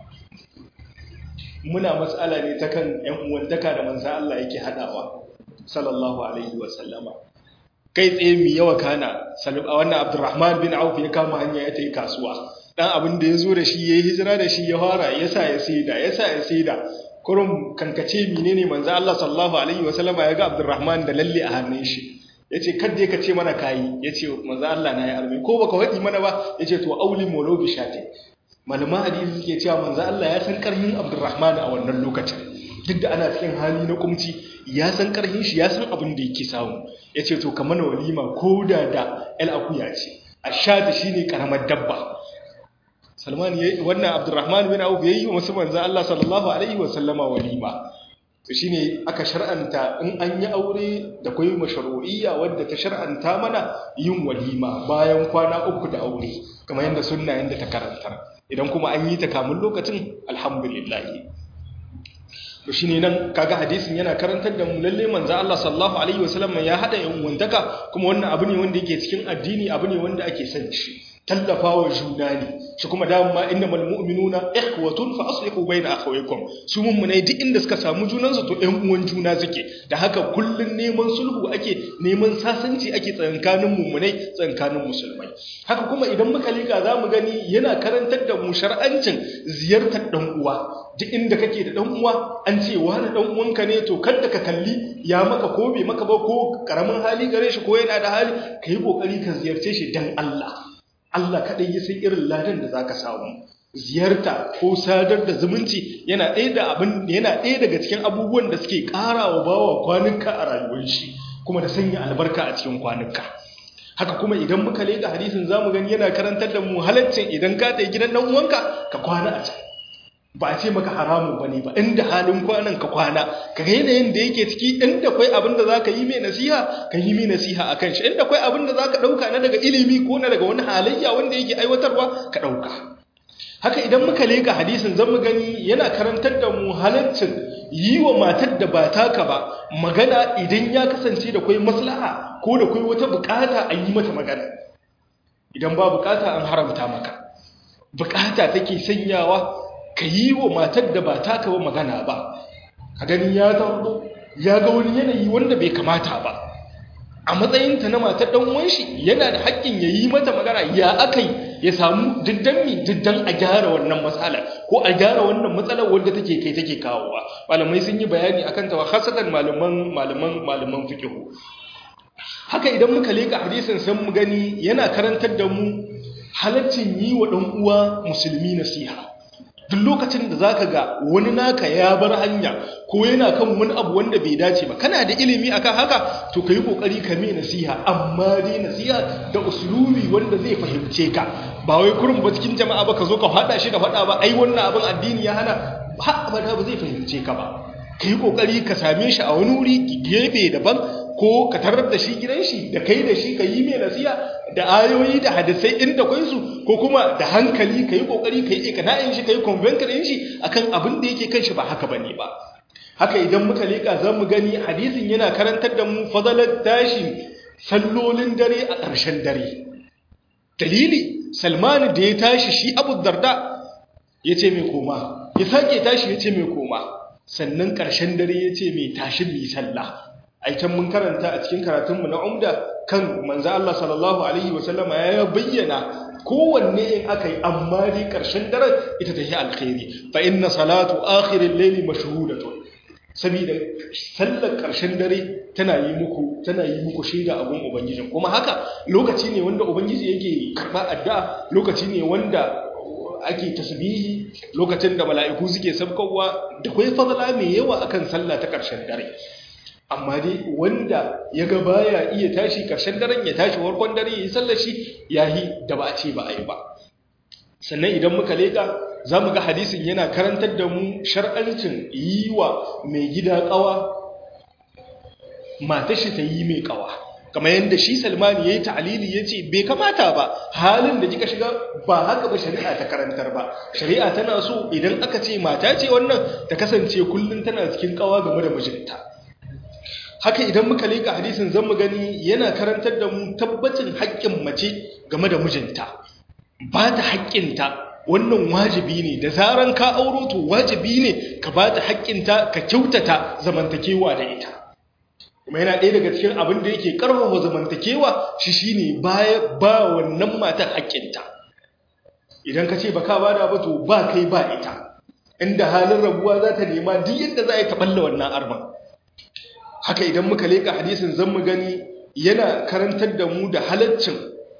muna matsala ne ta kan ‘yan uwantaka da manzan Allah yake haɗawa sallallahu alaihi wasallama kai tsaye mi yawa kana wannan Abdurrahman bin Auf ya kama hanya ya ta yi kasuwa ɗan abin da ya zo da shi ya yi hijira da shi ya fara ya sa ya saida ya sa ya saida kurum kankace menene manzan Allah sallallahu alaihi wasallama ya ga Abdurrahman da lalle a hannun shi ya ce kadda ka ce mana kayi ya ce maza Allah na ya arme ko baka waɗi mana ba ya ce to auli molo bi shate malaman hadisi suke cewa manzo Allah ya san karhin Abdurrahman a wannan lokacin duk da ana cikin hali na kumci ya san karhin shi ya san abin da yake samu ya ce to kamar walima ko da da el akuya ce ashata shine karamar dabba Salman yayi wannan Abdurrahman bin Auf yayi wa musu manzo Allah sallallahu alaihi wa sallama walima to shine aka shar'anta in an yi aure da kai mashru'iyya wadda ta shar'anta mana yin walima bayan kwana uku da aure kamar yadda sunna yanda ta karanta idan kuma an yi ta kamun lokacin alhamdulillah to shine nan kaga hadisin yana karantar da mu lalle manzo Allah sallallahu alaihi wasallam ya hada yan wandaka kuma wannan abu ne wanda yake cikin addini abu ne wanda ake son shi tallafawa juna ne shi kuma dama innamal mu'minuna ikhwatun fa aslihu bayna akhawaykum su mummunai duk inda suka samu junan su to ɗan uwan juna suke da haka kullun neman sulhu ake neman sasanci ake tsankanin mummunai tsankanin musulmai haka kuma idan muka lika zamu gani yana karantar da mu shar'ancin ziyartar dan uwa duk inda kake da dan uwa an ce wani dan uwanka ne to kada ka kalli ya maka ko bai maka ba ko karamin hali gare shi ko yana da hali kai kokari ka ziyarce shi dan Allah Allah kaɗai ya san irin ladan da za ka samu ziyarta ko sadar da zumunci yana ɗaya da abin yana ɗaya daga cikin abubuwan da suke ƙara wa bawa kwanuka a rayuwar shi kuma da sanya albarka a cikin kwanuka haka kuma idan muka leƙa hadisin zamu gani yana karantar da mu halaccin idan ka tafi gidan ɗan uwanka ka kwana a can ba a ce maka haramu ba ne ba inda halin kwanan ka kwana ka ga yanayin da yake ciki inda kwai abin da za ka yi mai nasiha ka yi mai nasiha a kan shi inda kwai abin da za ka ɗauka na daga ilimi ko na daga wani halayya wanda yake aiwatarwa ka ɗauka haka idan muka leka hadisin zan mu gani yana karantar da mu halaccin yi wa matar da ba taka ba magana idan ya kasance da kwai maslaha ko da kwai wata bukata a yi mata magana idan ba bukata an haramta maka bukata take sanyawa ka yi wa matar da ba taka ba magana ba ka gani ya zaɓo ya ga wani yanayi wanda bai kamata ba a matsayinta na matar ɗan uwan shi yana da haƙƙin ya yi mata magana ya akai ya samu diddan mi diddan a gyara wannan matsala ko a gyara wannan matsalar wanda take kai take kawowa malamai sun yi bayani akan ta hasatan malaman malaman malaman fiqh haka idan muka leka hadisin san mu gani yana karantar da mu halaccin yi wa ɗan uwa musulmi nasiha duk lokacin da zaka ga wani naka ya bar hanya ko yana kan wani abu wanda bai dace ba kana da ilimi akan haka to kai kokari ka mai nasiha amma dai nasiha da usulubi wanda zai fahimce ka ba wai kurum ba cikin jama'a ba ka zo ka fada shi da fada ba ai wannan abin addini ya hana ba abada ba zai fahimce ka ba kai kokari ka same shi a wani wuri gefe daban ko ka tarar da shi gidan shi da kai da shi ka yi mai nasiha da ayoyi da hadisai inda kwai su ko kuma da hankali ka yi kokari ka yi ikana'in shi ka yi convention shi akan abin da yake kan shi ba haka bane ba haka idan muka leka za mu gani hadisin yana karantar da mu fadalar tashi sallolin dare a ƙarshen dare dalili salmanu da ya tashi shi abu darda ya ce mai koma ya sake tashi ya ce mai koma sannan ƙarshen dare ya ce mai tashin mai sallah aikin mun karanta a cikin karatunmu na umda kan manzo Allah sallallahu alaihi wasallama ya bayyana kowanne in aka yi amma dai ƙarshen daren ita ta yi alkhairi fa inna salatu akhirin laili mashhudatun saboda sallar ƙarshen dare tana yi muku tana yi muku shaida a gun ubangijin kuma haka lokaci ne wanda ubangiji yake karɓa addu'a lokaci ne wanda ake tasbihi lokacin da mala'iku suke sabkowa da kai fadala mai yawa akan sallah ta ƙarshen dare amma dai wanda ya ga baya iya tashi ƙarshen daren ya tashi warkon dare ya yi sallar shi yahi da ba a ce ba a yi ba sannan idan muka leka za mu ga hadisin yana karantar da mu shar'ancin yi wa mai gida ƙawa mata shi ta yi mai ƙawa kamar yadda shi salmani ya yi ta'alili ya ce bai kamata ba halin da kika shiga ba haka ba shari'a ta karantar ba shari'a tana so idan aka ce mata ce wannan ta kasance kullum tana cikin ƙawa game da mijinta haka idan muka leka hadisin zan mu gani yana karantar da mu tabbacin haƙƙin mace game da mijinta ba ta haƙƙinta wannan wajibi ne da zaran ka auro to wajibi ne ka ba ta haƙƙinta ka kyautata zamantakewa da ita kuma yana ɗaya daga cikin abin da yake ƙarfafa zamantakewa shi shine baya ba wannan matan haƙƙinta idan ka ce ba ka bada ba to ba kai ba ita inda halin rabuwa za ta nema duk yadda za a yi taɓalla wannan arman haka idan muka leƙa hadisin zan mu gani yana karantar da mu da halaccin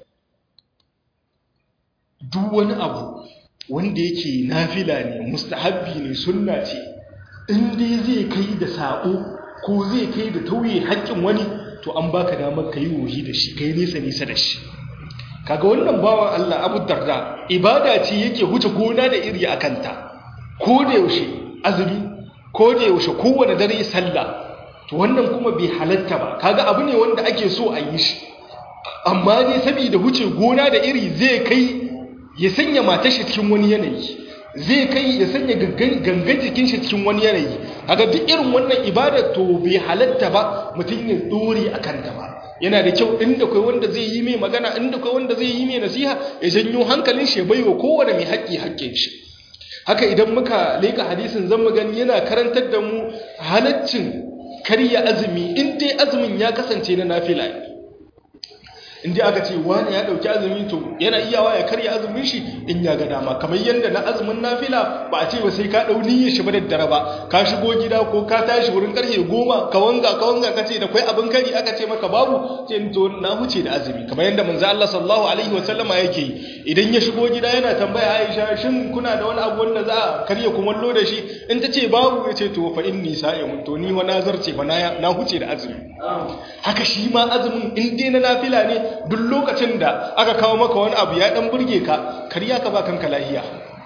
duk wani abu wanda yake nafila ne mustahabbi ne sunna ce in dai zai kai da sabo ko zai kai da tauye haƙƙin wani to an baka damar kai wohi da shi kai nesa nesa da shi kaga wannan bawan Allah Abu Darda ibada ce yake huce gona da iri a kanta ko da yaushe azumi ko da yaushe kowane dare sallah to wannan kuma bai halatta ba kaga abu ne wanda ake so a yi shi amma ne saboda huce gona da iri zai kai ya sanya matar shi cikin wani yanayi zai kai ya sanya gangan jikin shi cikin wani yanayi haka duk irin wannan ibada to bai halatta ba mutum ya dore a kanta ba yana da kyau inda kai wanda zai yi mai magana inda kai wanda zai yi mai nasiha ya janyo hankalin shi bai wa kowane mai haƙƙi haƙƙin shi haka idan muka leka hadisin zan mu gani yana karantar da mu halaccin karya azumi in dai azumin ya kasance na nafila ne inda aka ce wani ya dauki azumi to yana iyawa ya karya azumin shi in ya ga dama kamar yadda na azumin nafila ba a ce ba sai ka dau niyyar shi ba da dare ba ka shigo gida ko ka tashi wurin karfe goma ka wanga ka wanga ka ce da kai abin kari aka ce maka babu ce to na huce da azumi kamar yadda manzo Allah sallallahu alaihi wa sallama yake yi idan ya shigo gida yana tambaya Aisha shin kuna da wani abu wanda za a karya kumallo da shi in ta ce babu ya ce to fa inni sa'imun to ni wa nazarce fa na huce da azumi haka shi ma azumin in dai na nafila ne duk lokacin da aka kawo maka wani abu ya dan burge ka kariya ka ba kanka lahiya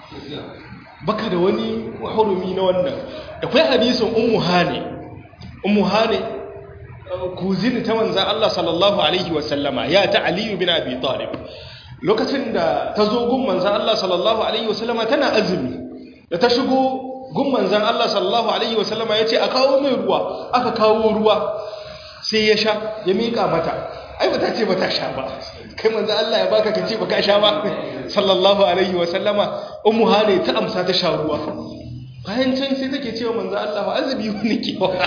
baka da wani hurumi na wannan da kai hadisin ummu hane ummu hane kuzini ta manzan Allah sallallahu alaihi wa sallama ya ta aliyu bin abi talib lokacin da ta zo gun manzan Allah sallallahu alaihi wa sallama tana azumi da ta shigo gun manzan Allah sallallahu alaihi wa sallama ya ce a kawo mai ruwa aka kawo ruwa sai ya sha ya miƙa mata ai ba ta ce ba ta sha ba kai manzo Allah ya baka ka ce ba ka sha ba sallallahu alaihi wa sallama ummu hane ta amsa ta sha ruwa bayan can sai take cewa manzo Allah ba azubi ne ke wa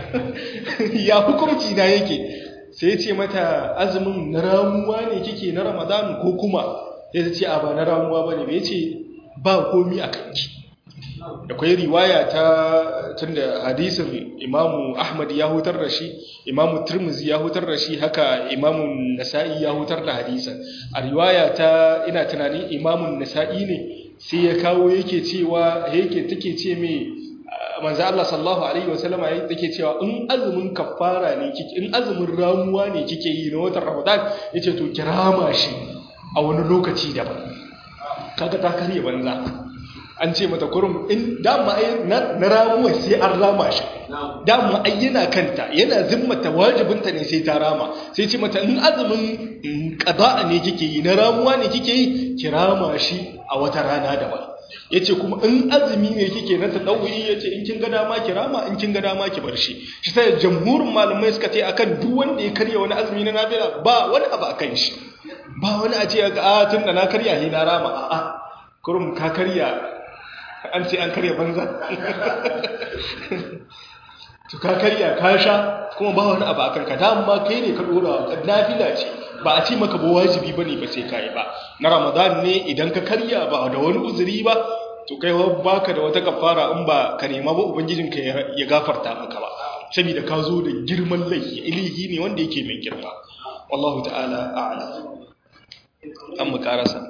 ya hukunci na yake sai ya ce mata azumin na ramuwa ne kike na Ramadan ko kuma sai ta ce a ba na ramuwa bane bai ce ba komi a kanki akwai riwaya ta tunda hadisin imamu ahmad ya hutar da shi imamu turmuzi ya hutar da shi haka imamu nasa'i ya hutar da hadisin a riwaya ta ina tunanin imamu nasa'i ne sai ya kawo yake cewa yake take ce mai manzo Allah sallallahu alaihi wasallama yake cewa in azumin kafara ne kike in azumin ramuwa ne kike yi na watan Ramadan yace to kirama shi a wani lokaci daban kaga ta karye banza an ce mata kurum in dama ai na ramuwa sai an rama shi dama ai yana kanta yana zimmata wajibinta ne sai ta rama sai ce mata in azumin qada'a ne kike yi na ramuwa ne kike yi ki rama shi a wata rana daban yace kuma in azumi ne kike na tadawuyi yace in kin ga dama ki rama in kin ga dama ki bar shi shi sai jamhurin malamai suka ce akan duk wanda ya karya wani azumi na nafila ba wani abu akan shi ba wani a ce ga a tun da na karya ne na rama a'a kurum ka karya an ce an karya banza to ka karya ka sha kuma ba wani abu akan ka dama kai ne ka dora nafila ce ba a ce maka ba wajibi bane ba sai kai ba na ramadan ne idan ka karya ba da wani uzuri ba to kai baka da wata kafara in ba ka nema ba ubangijinka ya gafarta maka ba saboda ka zo da girman laifi ilihi ne wanda yake mai girma wallahu ta'ala a'lam an mu karasa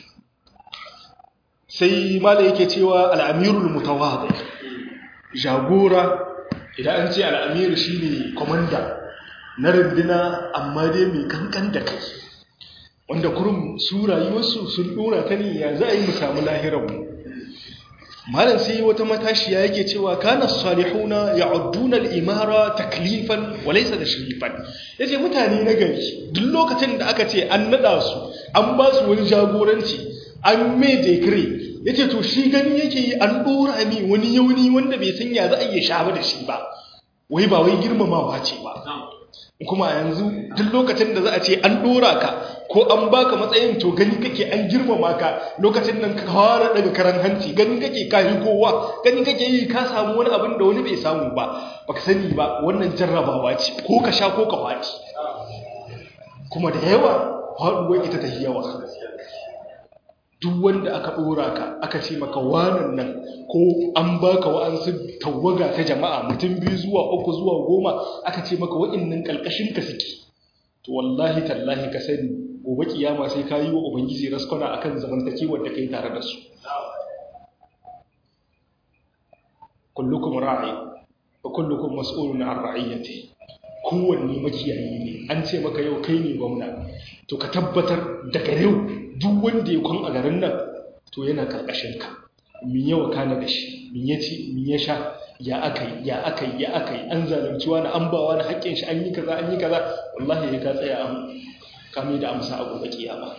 sai mala yake cewa al'amirul mutawadi jagora idan an ce al'amir shine komanda na runduna amma dai mai kankan da kai wanda kurum su rayuwarsu sun dora ta ne ya za a yi mu samu lahiranmu malam sai wata matashiya yake cewa kana salihuna ya'udduna al-imara taklifan wa laysa tashrifan yace mutane na gari duk lokacin da aka ce an nada su an ba su wani jagoranci an mai decree yace to shi gani yake yi an dora mi wani yauni wanda bai san ya za a iya sha da shi ba wai ba wai girmamawa ce ba kuma yanzu duk lokacin da za a ce an dora ka ko an baka matsayin to gani kake an girmama ka lokacin nan ka fara daga karan hanci gani kake ka yi kowa gani kake yi ka samu wani abin da wani bai samu ba baka sani ba wannan jarrabawa ce ko ka sha ko ka faɗi kuma da yawa faɗuwar ita ta yawa duk wanda aka ɗora ka aka ce maka wanan nan ko an baka wa'ansu tawaga ta jama'a mutum biyu zuwa uku zuwa goma aka ce maka wa'innan ƙalƙashin ka suke to wallahi tallahi ka sani gobe kiyama sai ka yi wa ubangiji raskwana akan zamantakewar da kai tare da su kullukum ra'i wa kullukum mas'ulun an ra'iyati kowanne makiyayi ne an ce maka yau kai ne gwamna to ka tabbatar daga yau duk wanda ya kwan a garin nan to yana karkashin ka min yawa kana da shi min ya ci min ya sha ya akai ya akai ya akai an zalunci wani an ba wani haƙƙin shi an yi kaza an yi kaza wallahi ya ka tsaya an kame da amsa a gobe kiyama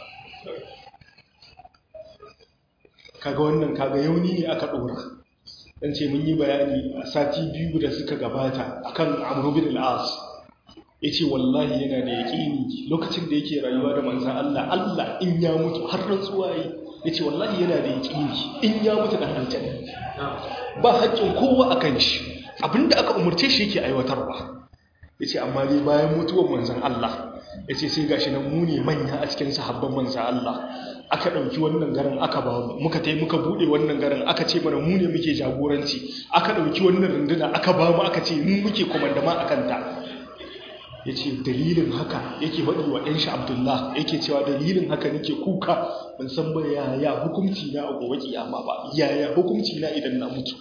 kaga wannan kaga yauni ne aka dora dan ce mun yi bayani a sati biyu da suka gabata akan Amr bin al-As yace wallahi yana da yaqini lokacin da yake rayuwa da manzon Allah Allah in ya mutu har rantsuwa yi yace wallahi yana da yaqini in ya mutu da aljanna ba haƙƙin kowa akan shi abinda aka umurce shi yake aiwatarwa yace amma dai bayan mutuwar manzon Allah yace sai gashi nan mu ne manya a cikin sahabban manzon Allah aka ɗauki wannan garin aka ba mu muka tai muka buɗe wannan garin aka ce mana mu ne muke jagoranci aka ɗauki wannan runduna aka ba mu aka ce mu muke komandama a kanta ya ce dalilin haka yake faɗi wa ɗanshi abdullah yake cewa dalilin haka nake kuka ban san ba yaya hukunci na a gobe kiyama ba yaya hukunci na idan na mutu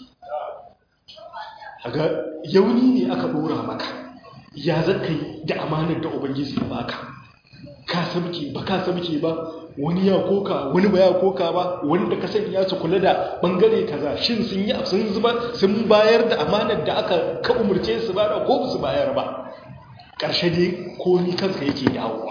haga yauni ne aka ɗora maka ya zaka yi da amanar da ubangiji ya baka ka sabke ba ka sabke ba wani ya koka wani ba ya koka ba wanda ka sanya su kula da bangare kaza shin sun yi sun zuba sun bayar da amanar da aka ka umurce su ba da ko su bayar ba ƙarshe dai komi kanka yake dawowa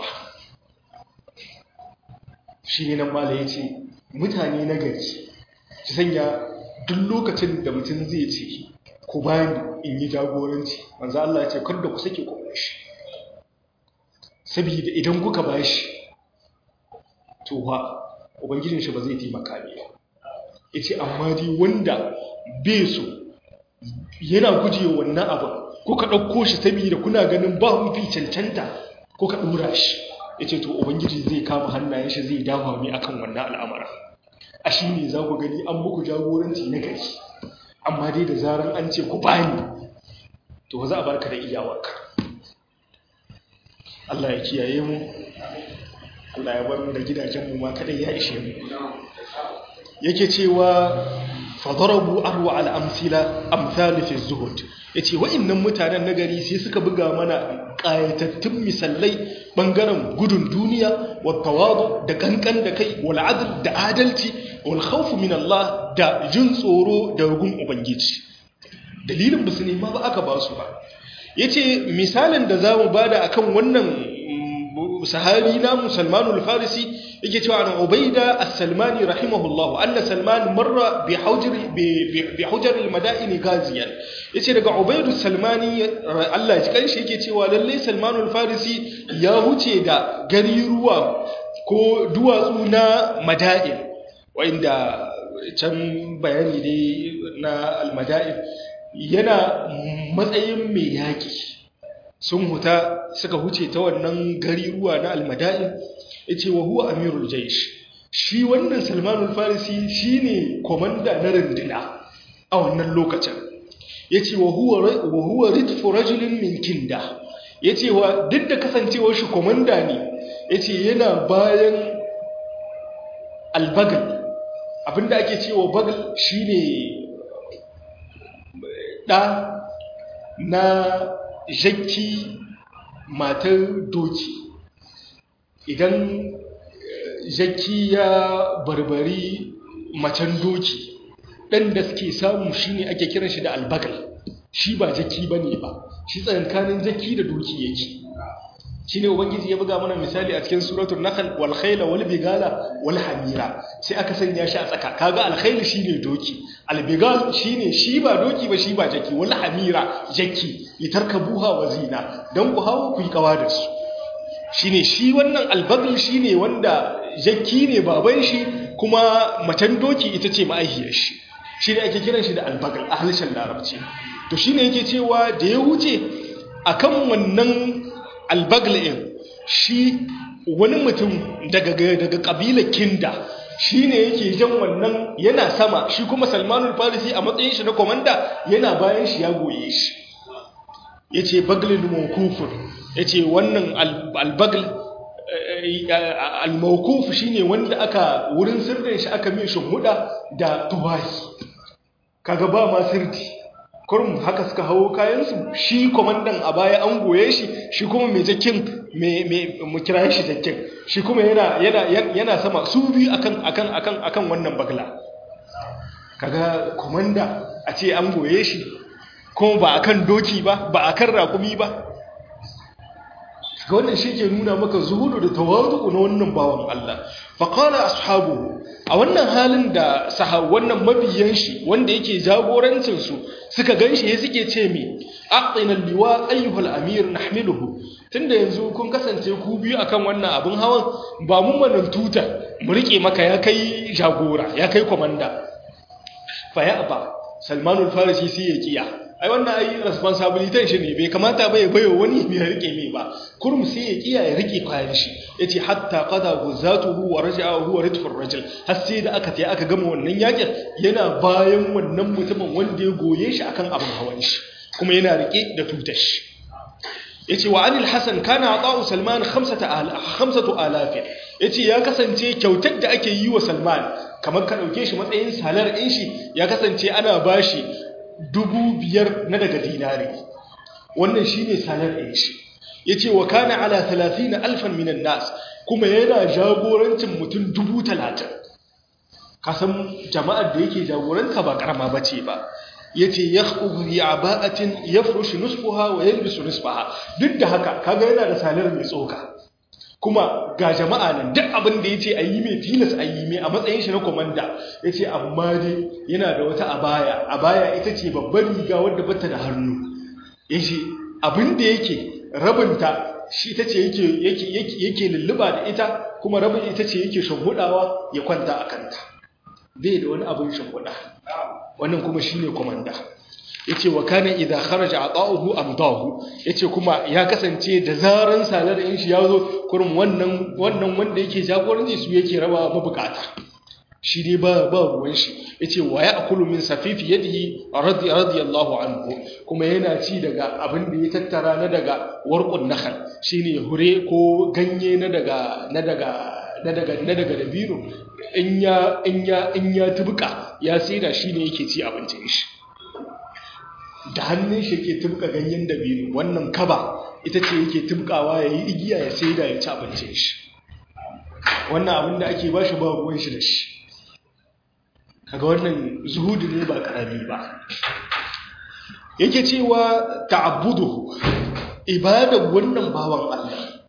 shi ne nan mala ya ce mutane na gari su sanya duk lokacin da mutum zai ce ku bani in yi jagoranci manzo Allah ya ce kar da ku sake ku shi saboda idan kuka bashi to ha ubangijin shi ba zai taimaka ne ba yace amma dai wanda bai so yana guje wannan abu kuka dauko shi saboda kuna ganin ba mu fi cancanta kuka dora shi yace to ubangiji zai kama hannayen shi zai dawo mai akan wannan al'amara a shi ne za ku gani an muku jagoranci na gari amma dai da zaran an ce ku bani to ba za a barka da iyawarka Allah ya kiyaye mu Allah ya bar mu da gidajenmu ma kadai ya ishe mu yake cewa fadarabu arwa al-amsila amsal fi zuhud yace wa'annan mutanen nagari sai suka buga mana qayatattun misallai bangaren gudun duniya wa tawadu da kankan da kai wal adl da adalci wal khawf min Allah da jin tsoro da rugun ubangiji dalilin basu ne ma ba aka ba su ba yace misalin da zamu bada akan wannan sahabi na musulmanul farisi yake cewa an ubaida as-salmani rahimahullah anna salman marra bi hujri bi hujr al-madain ghaziyan yace daga ubaidu salmani Allah ya kanshi yake cewa lalle salmanul farisi ya huce da gari ruwa ko duwatsu na madain wanda can bayani dai na almada'in yana matsayin mai yaƙi sun huta suka huce ta wannan gari ruwa na almada'in ya ce wa huwa amirul jaish shi wannan salmanul farisi shi ne komanda na rundina a wannan lokacin ya ce wa huwa ritfu rajulin min kinda ya ce wa duk da kasancewar shi komanda ne ya ce yana bayan albagal abinda ake cewa bagal shi ne ɗa na jakki matar doki idan jakki ya barbari macen doki ɗan da suke samu shi ne ake kiran shi da albagal shi ba jakki ba ne ba shi tsakankanin jakki da doki yake shi ne ubangiji ya buga mana misali a cikin suratul nahl wal khayla wal bigala wal hamira sai aka sanya shi a tsaka kaga al khayl shine doki al bigal shine shi ba doki ba shi ba jaki wal hamira jaki litarkabuha wa zina dan ku hawo ku yi kawa da su shine shi wannan al bagl shine wanda jaki ne baban shi kuma macen doki ita ce ma'aihiyar shi shine ake kiran shi da al bagl a harshen larabci to shine yake cewa da ya wuce akan wannan albagla'in shi wani mutum daga daga kabilar kinda shi ne yake jan wannan yana sama shi kuma salmanul farisi a matsayin shi na komanda yana bayan shi ya goye shi ya ce baglin mawkufur ya ce wannan albagl almawkuf shi ne wanda aka wurin sirrin shi aka mai shimhuda da tuwahi kaga ba ma sirdi kurum haka suka hawo kayansu shi kwamandan a baya an goye shi shi kuma mai jakin mu kira shi jakin shi kuma yana sama su biyu akan akan akan akan wannan bagla kaga kwamanda a ce an goye shi kuma ba akan doki ba ba akan rakumi ba ga wannan shi ke nuna maka zuhudu da tawazu na wannan bawan Allah faqala ashabu a wannan halin da sahab wannan mabiyan shi wanda yake jagorancin su suka ganshi ya suke ce mi aqina liwa ayyuhal amir nahmiluhu tunda yanzu kun kasance ku biyu akan wannan abin hawan ba mu manan tuta mu rike maka ya kai jagora ya kai komanda fa ya ba salmanul farisi sai ya kiya ai wannan ai responsibility shi ne bai kamata ba ya bayo wani mai rike mai ba kurum sai ya kiya ya rike kayan shi yace hatta qada guzatuhu wa raja'a huwa ridfur rajul har sai da aka tayi aka gama wannan yakin yana bayan wannan mutumin wanda ya goye shi akan abin hawan shi kuma yana rike da tutar shi yace wa anil hasan kana ata'u salman 5000 yace ya kasance kyautar da ake yi wa salman kamar ka dauke shi matsayin salar din shi ya kasance ana bashi dubu biyar na daga dinari wannan shi ne sanar ɗin shi ya ce wa kana ala talatin alfan minan nas kuma yana jagorancin mutum dubu talatin kasan jama'ar da yake jagoranta ba karama ba ce ba ya ce ya ƙuguri a ba'atin ya furushi nusfuha wa yalbisu nusfaha duk da haka kaga yana da salar mai tsoka kuma ga jama'a nan duk abin da ya ce a yi mai tilas a yi mai a matsayin shi na komanda ya ce amma dai yana da wata abaya abaya ita ce babbar riga wadda bata da hannu ya ce abin da yake rabinta shi ita ce yake lulluba da ita kuma rabin ita ce yake shimhudawa ya kwanta a kanta bai da wani abin shimhuda wannan kuma shi ne komanda ya ce wa kana idan kharaja a ƙa'uhu amdahu ya ce kuma ya kasance da zaran salar in shi ya zo kurum wannan wanda yake jagoranci su yake raba mabukata shi dai ba ba ruwan shi ya ce wa ya akulu min safifi yadihi radiyallahu anhu kuma yana ci daga abin da ya tattara na daga warqun nakhal shine hure ko ganye na daga na daga na daga na daga dabino in ya in ya in ya tubuka ya saida shine yake ci abincin shi da hannun shi ke tubka ganyen dabino wannan kaba ita ce yake tubkawa ya yi igiya ya sai da ya ci abincin shi wannan abin da ake ba shi ba ruwan shi da shi kaga wannan zuhudu ne ba karami ba yake cewa ta'abbuduhu ibadar wannan bawan Allah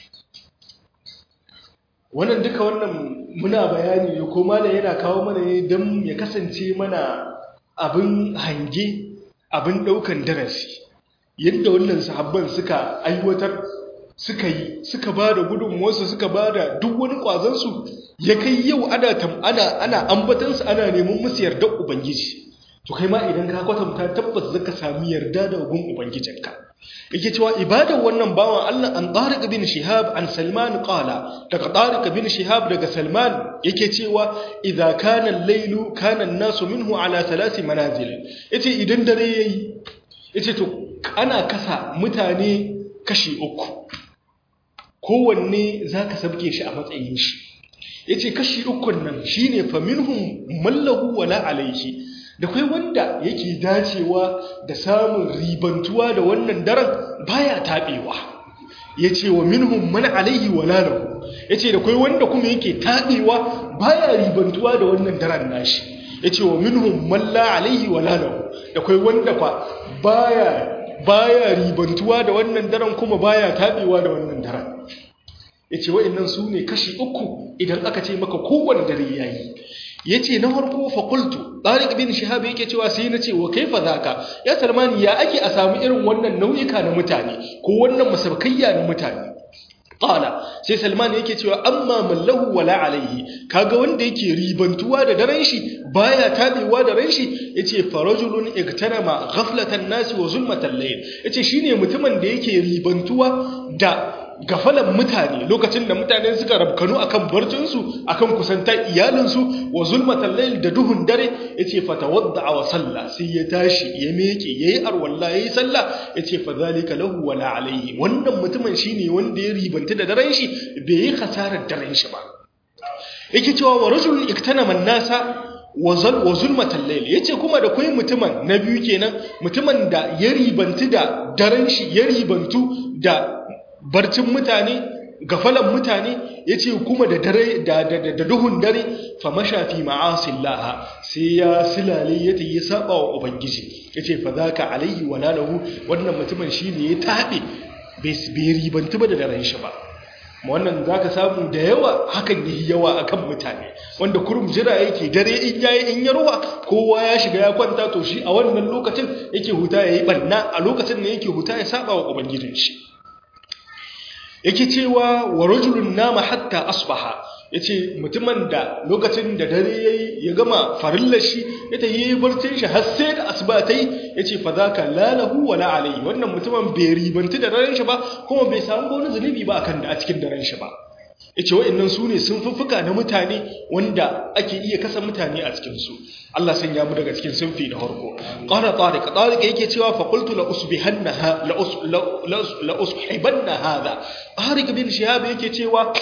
wannan duka wannan muna bayani ne ko malam yana kawo mana ne don ya kasance mana abin hange abin ɗaukan darasi yadda wannan sahabban suka aiwatar suka yi suka ba da gudunmuwarsu suka ba da duk wani ƙwazonsu ya kai yau ana ana ana ambatansu ana neman musu yardar ubangiji to kai ma idan ka kwatanta tabbas zaka sami yarda da gun ubangijinka yake cewa ibadar wannan bawan Allah an Tariq bin Shihab an Salman qala daga Tariq bin Shihab daga Salman yake cewa idza kana al-lailu kana an-nasu minhu ala thalath manazil yace idan dare yayi yace to ana kasa mutane kashi uku kowanne zaka sabke shi a matsayin shi yace kashi ukun nan shine fa minhum mallahu wala alayhi da kai wanda yake dacewa da samun ribantuwa da wannan daren baya tabewa yace wa minhum man alaihi wala lahu yace da kai wanda kuma yake tabewa baya ribantuwa da wannan daren nashi yace wa minhum man la alaihi wala lahu da kai wanda fa baya baya ribantuwa da wannan daren kuma baya tabewa da wannan daren yace wa'annan su ne kashi uku idan aka ce maka kowanne dare yayi yace na farko fa qultu tariq bin shihab yake cewa sai na ce wa kaifa zaka ya salmani ya ake a samu irin wannan nau'ika na mutane ko wannan masabkayya na mutane qala sai salman yake cewa amma mallahu wala alaihi kaga wanda yake ribantuwa da daren shi baya tabewa da ran shi yace farajulun igtanama ghaflatan nas wa zulmatan layl yace shine mutumin da yake ribantuwa da gafalan mutane lokacin da mutane suka rabkanu akan barcinsu akan kusantar iyalinsu wa zulmatan layl da duhun dare yace fatawadda wa salla sai ya tashi ya meke yayi arwalla yayi sallah yace fa zalika lahu wala alayhi wannan mutumin shine wanda ya ribanta da daren shi bai yi khasarar daren shi ba yake cewa wa rajulun iktanama nasa wa zulmatan layl yace kuma da kai mutumin na biyu kenan mutumin da ya ribantu da daren shi ya ribantu da barcin mutane gafalan mutane yace kuma da dare da da duhun dare fa mashafi ma'asillaha sai ya silale yace ya saba wa ubangiji yace fa zaka alaihi wala lahu wannan mutumin shine ya tabe bai ribantu ba da daren shi ba wannan za ka samu da yawa hakan yi yawa akan mutane wanda kurum jira yake dare in yayi in ya ruwa kowa ya shiga ya kwanta to shi a wannan lokacin yake huta ya yi banna a lokacin ne yake huta ya saba wa ubangijin shi yake cewa wa rajulun nama hatta asbaha yace mutumin da lokacin da dare yayi ya gama farillar shi ya tayi barcin shi har sai da asuba tayi yace fa zaka la lahu wala alayhi wannan mutumin bai ribanti da daren shi ba kuma bai samu wani zunubi ba akan da a cikin daren shi ba yace wa'annan su ne sun fuffuka na mutane wanda ake iya kasa mutane a cikin su Allah san ya mu daga cikin sunfi na farko qala tariq tariq yake cewa fa qultu la usbihanna la us la ushibanna hada tariq bin shihab yake cewa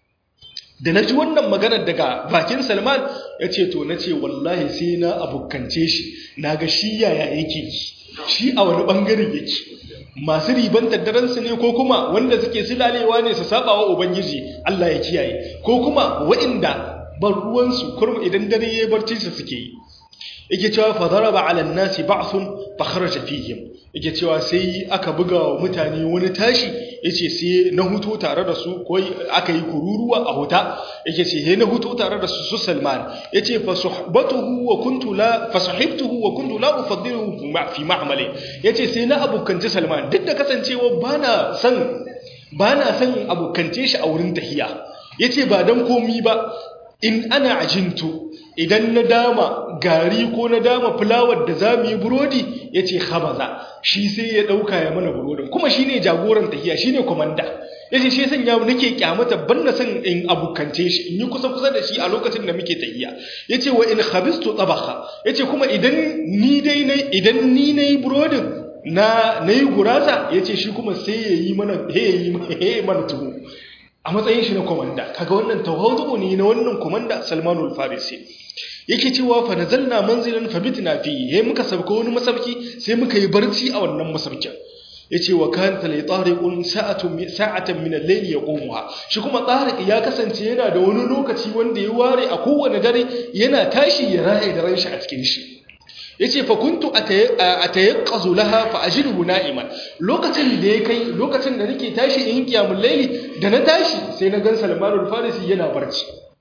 da na ji wannan maganar daga bakin salman ya ce to na ce wallahi sai na abokance shi na ga shi yaya yake shi a wani ɓangare yake masu ribantar daransu ne ko kuma wanda suke silalewa ne su saba wa ubangiji allah ya kiyaye ko kuma wa'inda ban ruwansu kurma idan dare ya barci su suke yi yake cewa fa daraba ala nasi ba'thun fa kharaja fihim yake cewa sai aka buga wa mutane wani tashi yace sai na huto tare da su ko aka yi kururuwa a huta yake ce sai na huto tare da su su Salman yace fa suhbatuhu wa kuntu la fa sahibtuhu wa kuntu la ufaddiluhu fi ma'mali yace sai na abukanci Salman duk da kasancewa bana san bana san abukance shi a wurin tahiya yace ba dan komi ba in ana ajintu idan na dama gari ko na dama fulawar da za mu yi burodi ya ce habaza shi sai ya ɗauka ya mana burodin kuma shi ne jagoran tahiya shi ne kwamanda ya ce shi sanya nake kyamata ban na son in abukance shi in yi kusa-kusa da shi a lokacin da muke tahiya ya ce wa in habistu tsabaka ya ce kuma idan ni dai na idan ni na yi burodin na na yi gurasa ya ce shi kuma sai ya yi mana tuwo a matsayin shi na komanda kaga wannan tawadu ne na wannan komanda Salmanul Farisi yake cewa fa nazalna manzilan fabitna fi yayin muka sabka wani masabki sai muka yi barci a wannan masabkin yace wa kanta li tariqun sa'atun sa'atan min al-layl yaqumuha shi kuma tariq ya kasance yana da wani lokaci wanda ya ware a kowane dare yana tashi ya raye da ranshi a cikin shi yace fa kuntu atayaqqazu laha fa ajruhu na'iman lokacin da ya kai lokacin da nake tashi in kiyamul layli da na tashi sai na gan Salmanul Farisi yana barci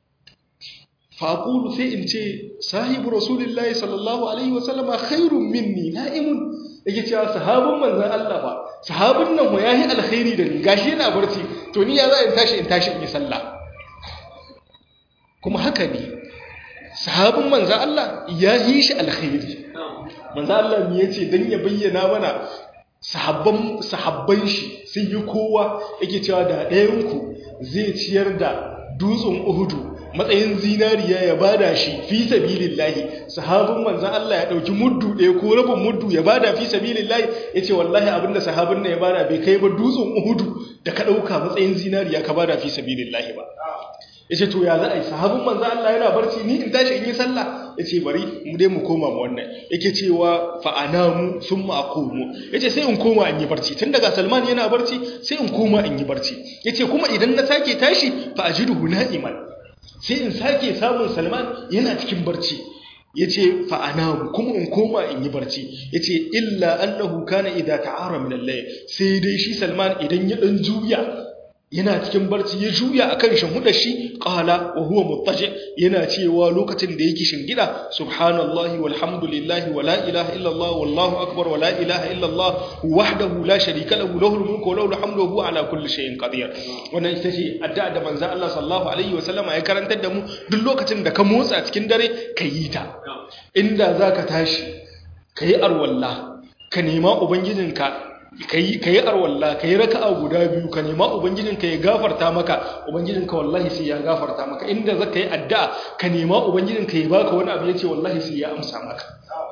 fa aqulu sai in ce sahibu rasulullahi sallallahu alaihi wasallama khairun minni na'imun yake cewa sahabban manzon Allah fa sahabin nan ya yi alkhairi da ni gashi yana barci to ni ya za in tashi in tashi in yi sallah kuma haka ne sahabin manzan Allah ya yi shi alkhairi manzan Allah ne ya ce don ya bayyana mana sahabban shi sun yi kowa yake cewa da ɗayanku zai ciyar da dutsen uhudu matsayin zinariya ya bada shi fi sabilillahi sahabin manzan Allah ya dauki muddu ɗaya ko rabin muddu ya bada fi sabilillahi yace wallahi abinda sahabin nan ya bada bai kai ba dutsen uhudu da ka dauka matsayin zinariya ka bada fi sabilillahi ba yace to ya za a yi sahabin manzan Allah yana barci ni in tashi in yi sallah yace bari mu dai mu koma mu wannan yake cewa fa anamu thumma aqumu yace sai in koma in yi barci tun daga Salman yana barci sai in koma in yi barci yace kuma idan na sake tashi fa ajiduhu na'iman sai in sake samun salman yana cikin barci ya ce fa'anamu kuma in koma in yi barci ya ce illa annahu kana idha ta'ara min allai sai dai shi salman idan ya ɗan juya yana cikin barci ya juya akan shahuda shi qala wa huwa muttaji yana cewa lokacin da yake shingida subhanallahi walhamdulillahi wala ilaha illallah wallahu akbar wala ilaha illallah wahdahu la sharika lahu lahul mulku wa lahul hamdu wa huwa ala kulli shay'in qadir wannan ita ce addu'a da manzon Allah sallallahu alaihi wa sallama ya karantar da mu duk lokacin da ka motsa cikin dare ka yi ta inda zaka tashi kayi arwalla ka nema ubangijinka ka yi arwalla ka yi raka'a guda biyu ka nema ubangijinka ya gafarta maka ubangijinka wallahi sai ya gafarta maka inda za ka yi addu'a ka nema ubangijinka ya baka wani abu ya ce wallahi sai ya amsa maka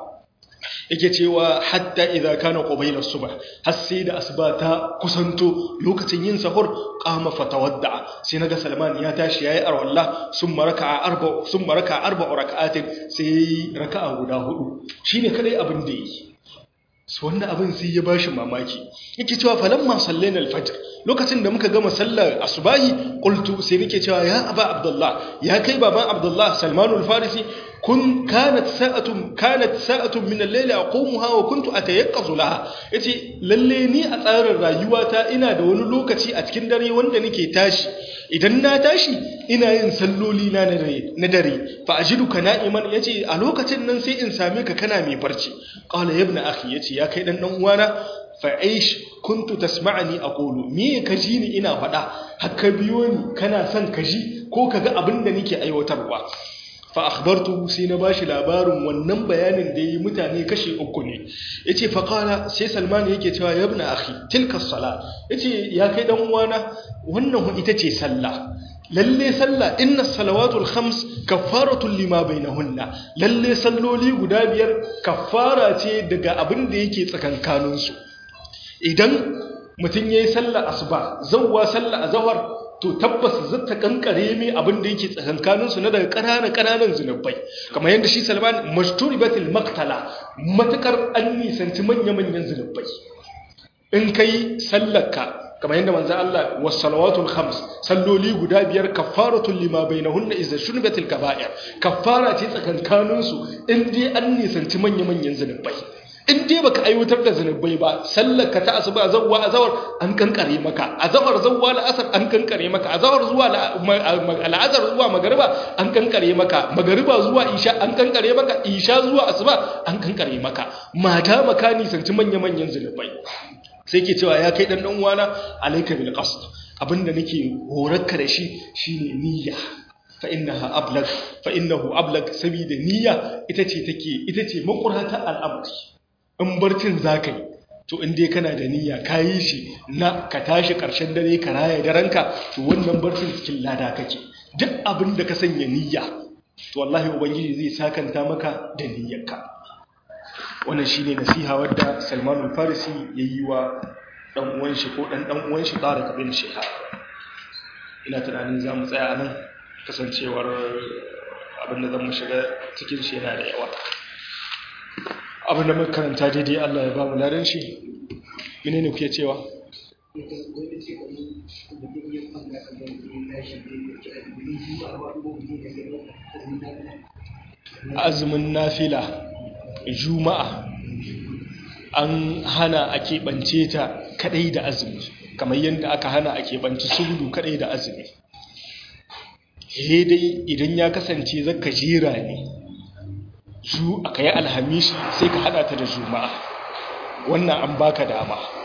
yake cewa hatta idza kana qabila subh har sai da asuba ta kusanto lokacin yin sahur qama fatawadda sai naga salman ya tashi yayi arwalla summa raka'a arba summa raka'a arba raka'atin sai raka'a guda hudu shine kadai abin da yi su wanda abin sai ya bashi mamaki yake cewa falamma sallaina al-fajr lokacin da muka gama sallar asubahi qultu sai nake cewa ya aba abdullah ya kai baban abdullah salmanul farisi kun kanat sa'atun kanat sa'atun min al-layli aqumuha wa kuntu atayaqqazu laha yace lalle ni a tsarin rayuwata ina da wani lokaci a cikin dare wanda nake tashi idan na tashi ina yin salloli na na dare fa ajiduka na'iman yace a lokacin nan sai in same ka kana mai barci qala ya ibn akhi yace ya kai dan dan uwana fa aish kuntu tasma'ani aqulu me ka ji ni ina faɗa haka biyo ni kana son ka ji ko kaga abin da nake aiwatarwa fa akhbartu sai na bashi labarin wannan bayanin da yi mutane kashi uku ne yace fa qala sai salman yake cewa ya ibn akhi tilka as-salat yace ya kai dan uwana wannan ita ce sallah lalle sallah inna salawatul khams kaffaratun lima bainahunna lalle salloli guda biyar kaffara ce daga abin da yake tsakankanin su idan mutum yayi sallar asuba zawwa sallar azhar to tabbas zata kankare mai abin da yake tsakankanin su na daga ƙananan ƙananan zunubai kamar yadda shi Salman mashturibatil maqtala matakar an nisanci manya-manyan zunubai in kai sallarka kamar yadda manzo Allah was salawatul khams salloli guda biyar kaffaratul lima bainahunna idza shunibatil kaba'ir kaffara ce tsakankanin su in dai an nisanci manya-manyan zunubai in dai baka aiwatar da zunubai ba sallar ka ta asuba zawwa azawar an kankare maka azawar zawwa la'asar an kankare maka azawar zuwa al'azar zuwa magariba an kankare maka magariba zuwa isha an kankare maka isha zuwa asuba an kankare maka mata maka nisanci manya-manyan zunubai sai ke cewa ya kai dan dan uwana alayka bil qasd abinda nake horarka da shi shine niyya fa innaha ablag fa innahu ablag saboda niyya ita ce take ita ce makurata al'amari in barcin zakai to in dai kana da niyya kayi shi na ka tashi karshen dare ka raya daranka to wannan barcin cikin lada kake duk abin da ka sanya niyya to wallahi ubangiji zai sakanta maka da niyyarka wannan shine nasiha wadda Salman al-Farisi yayi wa dan uwan shi ko dan dan uwan shi Tariq bin Shihab ina tunanin zamu tsaya anan kasancewar abin da zamu shiga cikin shi yana da yawa abin da muka karanta daidai Allah ya ba mu ladan shi menene kuke cewa azumin nafila juma'a an hana a keɓance ta kaɗai da azumi kamar yadda aka hana a keɓance sudu kaɗai da azumi dai idan ya kasance zaka jera ne zu aka yi alhamishi sai ka hada ta da juma'a wannan an baka dama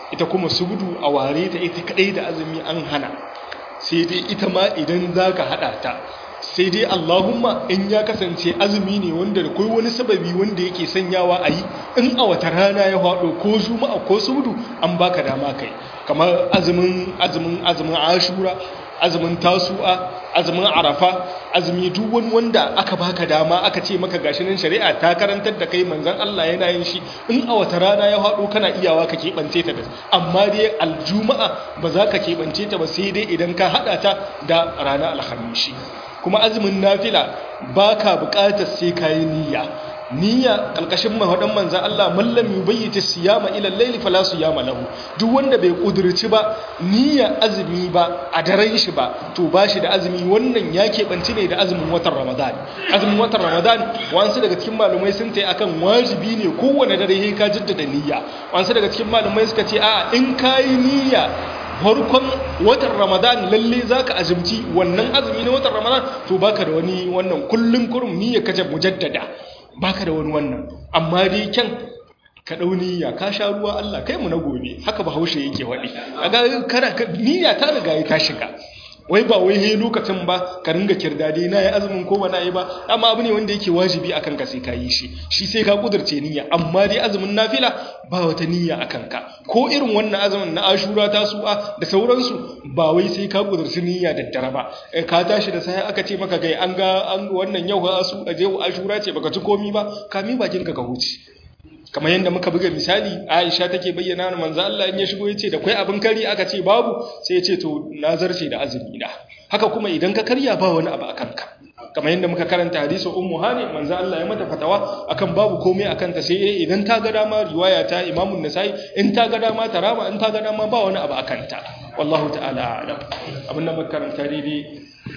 ita kuma subudu a ware ta ita kadai da azumi an hana sai dai ita ma idan za ka haɗa ta sai dai allahumma in ya kasance azumi ne wanda da kai wani sababi wanda yake sanyawa a yi in a wata rana ya haɗo ko juma'a ko subudu an baka dama kai kamar azumin azumin azumin ashura azumin tasu'a azumin arafa azumi duk wani wanda aka baka dama aka ce maka gashi nan shari'a ta karantar da kai manzon Allah yana yin shi in a wata rana ya haɗo kana iyawa ka keɓance ta da amma dai aljuma'a ba za ka keɓance ta ba sai dai idan ka haɗa ta da rana alhamishi kuma azumin nafila ba ka buƙatar sai ka yi niyya niyya ƙalƙashin mahaɗin manzan Allah mallam yi bayyata siyama ilan laili fala su yama lahu duk wanda bai ƙudurci ba niyya azumi ba a daren shi ba to ba shi da azumi wannan ya keɓanci ne da azumin watan ramadan azumin watan ramadan wasu daga cikin malumai sun ta akan wajibi ne kowane dare ya ka jaddada niyya wasu daga cikin malumai suka ce a in ka yi niyya farkon watan ramadan lalle za ka azumci wannan azumi na watan ramadan to baka da wani wannan kullum kurum niyya kace mujaddada baka da wani wannan amma dai kyan ka dau niyya ka sha ruwa Allah kai mu na gobe haka bahaushe yake wadi kaga kana niyya ta riga ta shiga wai ba wai he lokacin ba ka ringa kirdade na yi azumin ko ba na yi ba amma abu ne wanda yake wajibi akan ka sai ka yi shi shi sai ka kudurce niyya amma dai azumin nafila ba wata niyya akan ka ko irin wannan azumin na ashura ta su'a da sauransu ba wai sai ka kudurci niyya da dare ba ka tashi da sai aka ce maka kai an ga an wannan yau ga asu aje ashura ce baka ci komi ba ka mi bakin ka ka huce kamar yadda muka buga misali Aisha take bayyana wa manzo Allah in ya shigo yace da kai abin kari aka ce babu sai ya ce to na zarce da azumi na haka kuma idan ka karya ba wani abu akan ka kamar yadda muka karanta hadisin ummu hani manzo Allah ya mata fatawa akan babu komai akan ta sai idan ta ga dama riwaya ta Imam nasai in ta ga dama ta rama in ta ga dama ba wani abu akan ta wallahu ta'ala a'lam abin da muka karanta daidai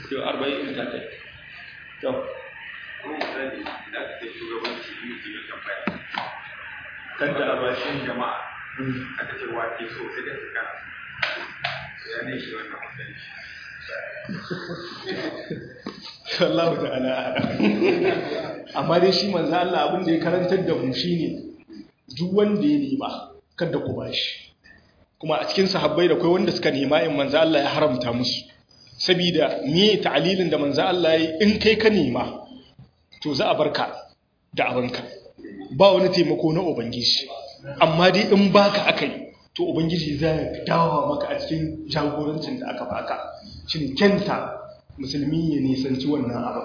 40 ta kai to kanta a bashin jama'a aka ce wake so sai da suka ya ne shi wannan mutunci Allah ta'ala amma dai shi manzo Allah abin da ya karantar da mu shine duk wanda ya nema kada ku bashi kuma a cikin sahabbai da kai wanda suka nema in manzo Allah ya haramta musu saboda me ta'alilin da manzo Allah ya in kai ka nema to za a barka da abinka ba wani taimako na ubangiji amma dai in baka akai to ubangiji zai dawo maka a cikin jagorancin da aka baka shin kenta musulmi ya nisanci wannan abin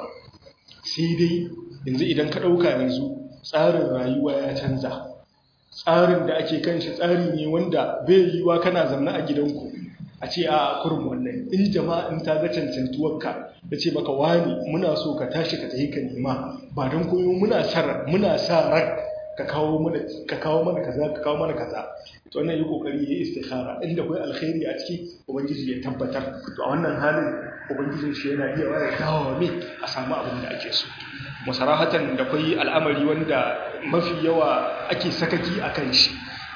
sai dai yanzu idan ka ɗauka yanzu tsarin rayuwa ya canza tsarin da ake kan shi tsari ne wanda bai yiwa kana zanna a gidanku a ce a kurum wannan in jama'a in ta ga cancantuwarka da ce maka wani muna so ka tashi ka tafi ka nema ba don koyo muna sa muna sa ran ka kawo mana ka kawo mana kaza ka kawo mana kaza to wannan yi kokari yayi istikhara inda kai alkhairi a ciki ubangiji ya tabbatar to a wannan halin ubangijin shi yana iya waya dawo me a samu abin da ake so musarahatan da kai al'amari wanda mafi yawa ake sakaki akan shi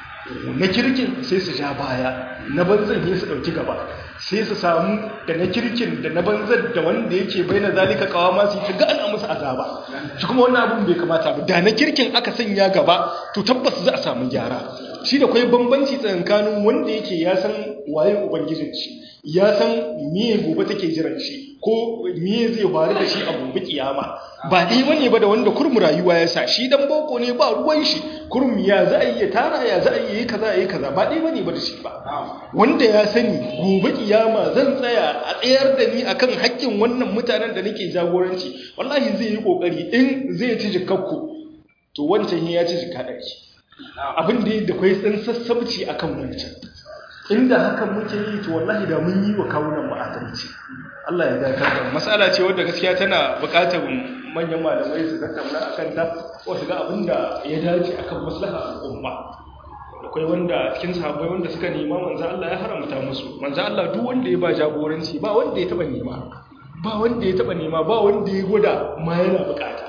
na kirkin sai su ja baya na banzan ne su dauki gaba sai su samu da na kirkin da na banzan da wanda yake bai na zalika kawa masu yi ga ana musu azaba shi kuma wannan abin bai kamata ba da na kirkin aka sanya gaba to tabbas za a samu gyara shi da kwai bambanci tsakanin wanda yake ya san waye ubangijin shi ya san miye gobe take jiran shi ko miye zai faru da shi a gobe kiyama ba ɗaya bane ba da wanda kurmu rayuwa ya sa shi dan boko ne ba ruwan shi kurum ya za a yi ya tara ya za a yi kaza yi kaza ba ɗaya bane ba da shi ba wanda ya sani gobe kiyama zan tsaya a tsayar da ni akan haƙƙin wannan mutanen da nake jagoranci wallahi zai yi kokari in zai ci jikakku to wancan ya ci jikka ɗari abin da da kwai tsan sassabci akan wancan inda hakan muke yi to wallahi da mun yi wa kawunan mu adalci Allah ya dakar da mas'ala ce wadda gaskiya tana buƙatar manyan malamai su tattauna akan ta ko su ga abin da ya dace akan maslaha al'umma akwai wanda cikin sahabbai wanda suka nema manzo Allah ya haramta musu manzo Allah duk wanda ya ba jagoranci ba wanda ya taba nema ba wanda ya taba nema ba wanda ya gwada ma yana bukata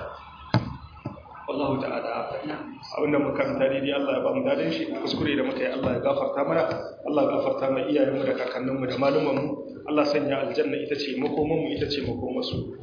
wallahu ta'ala abinda muka karanta daidai Allah ya ba mu dadan shi kuskure da muka yi Allah ya gafarta mana Allah ya gafarta mana iyayenmu da kakanninmu da malumanmu Allah sanya aljanna ita ce makomanmu ita ce makomansu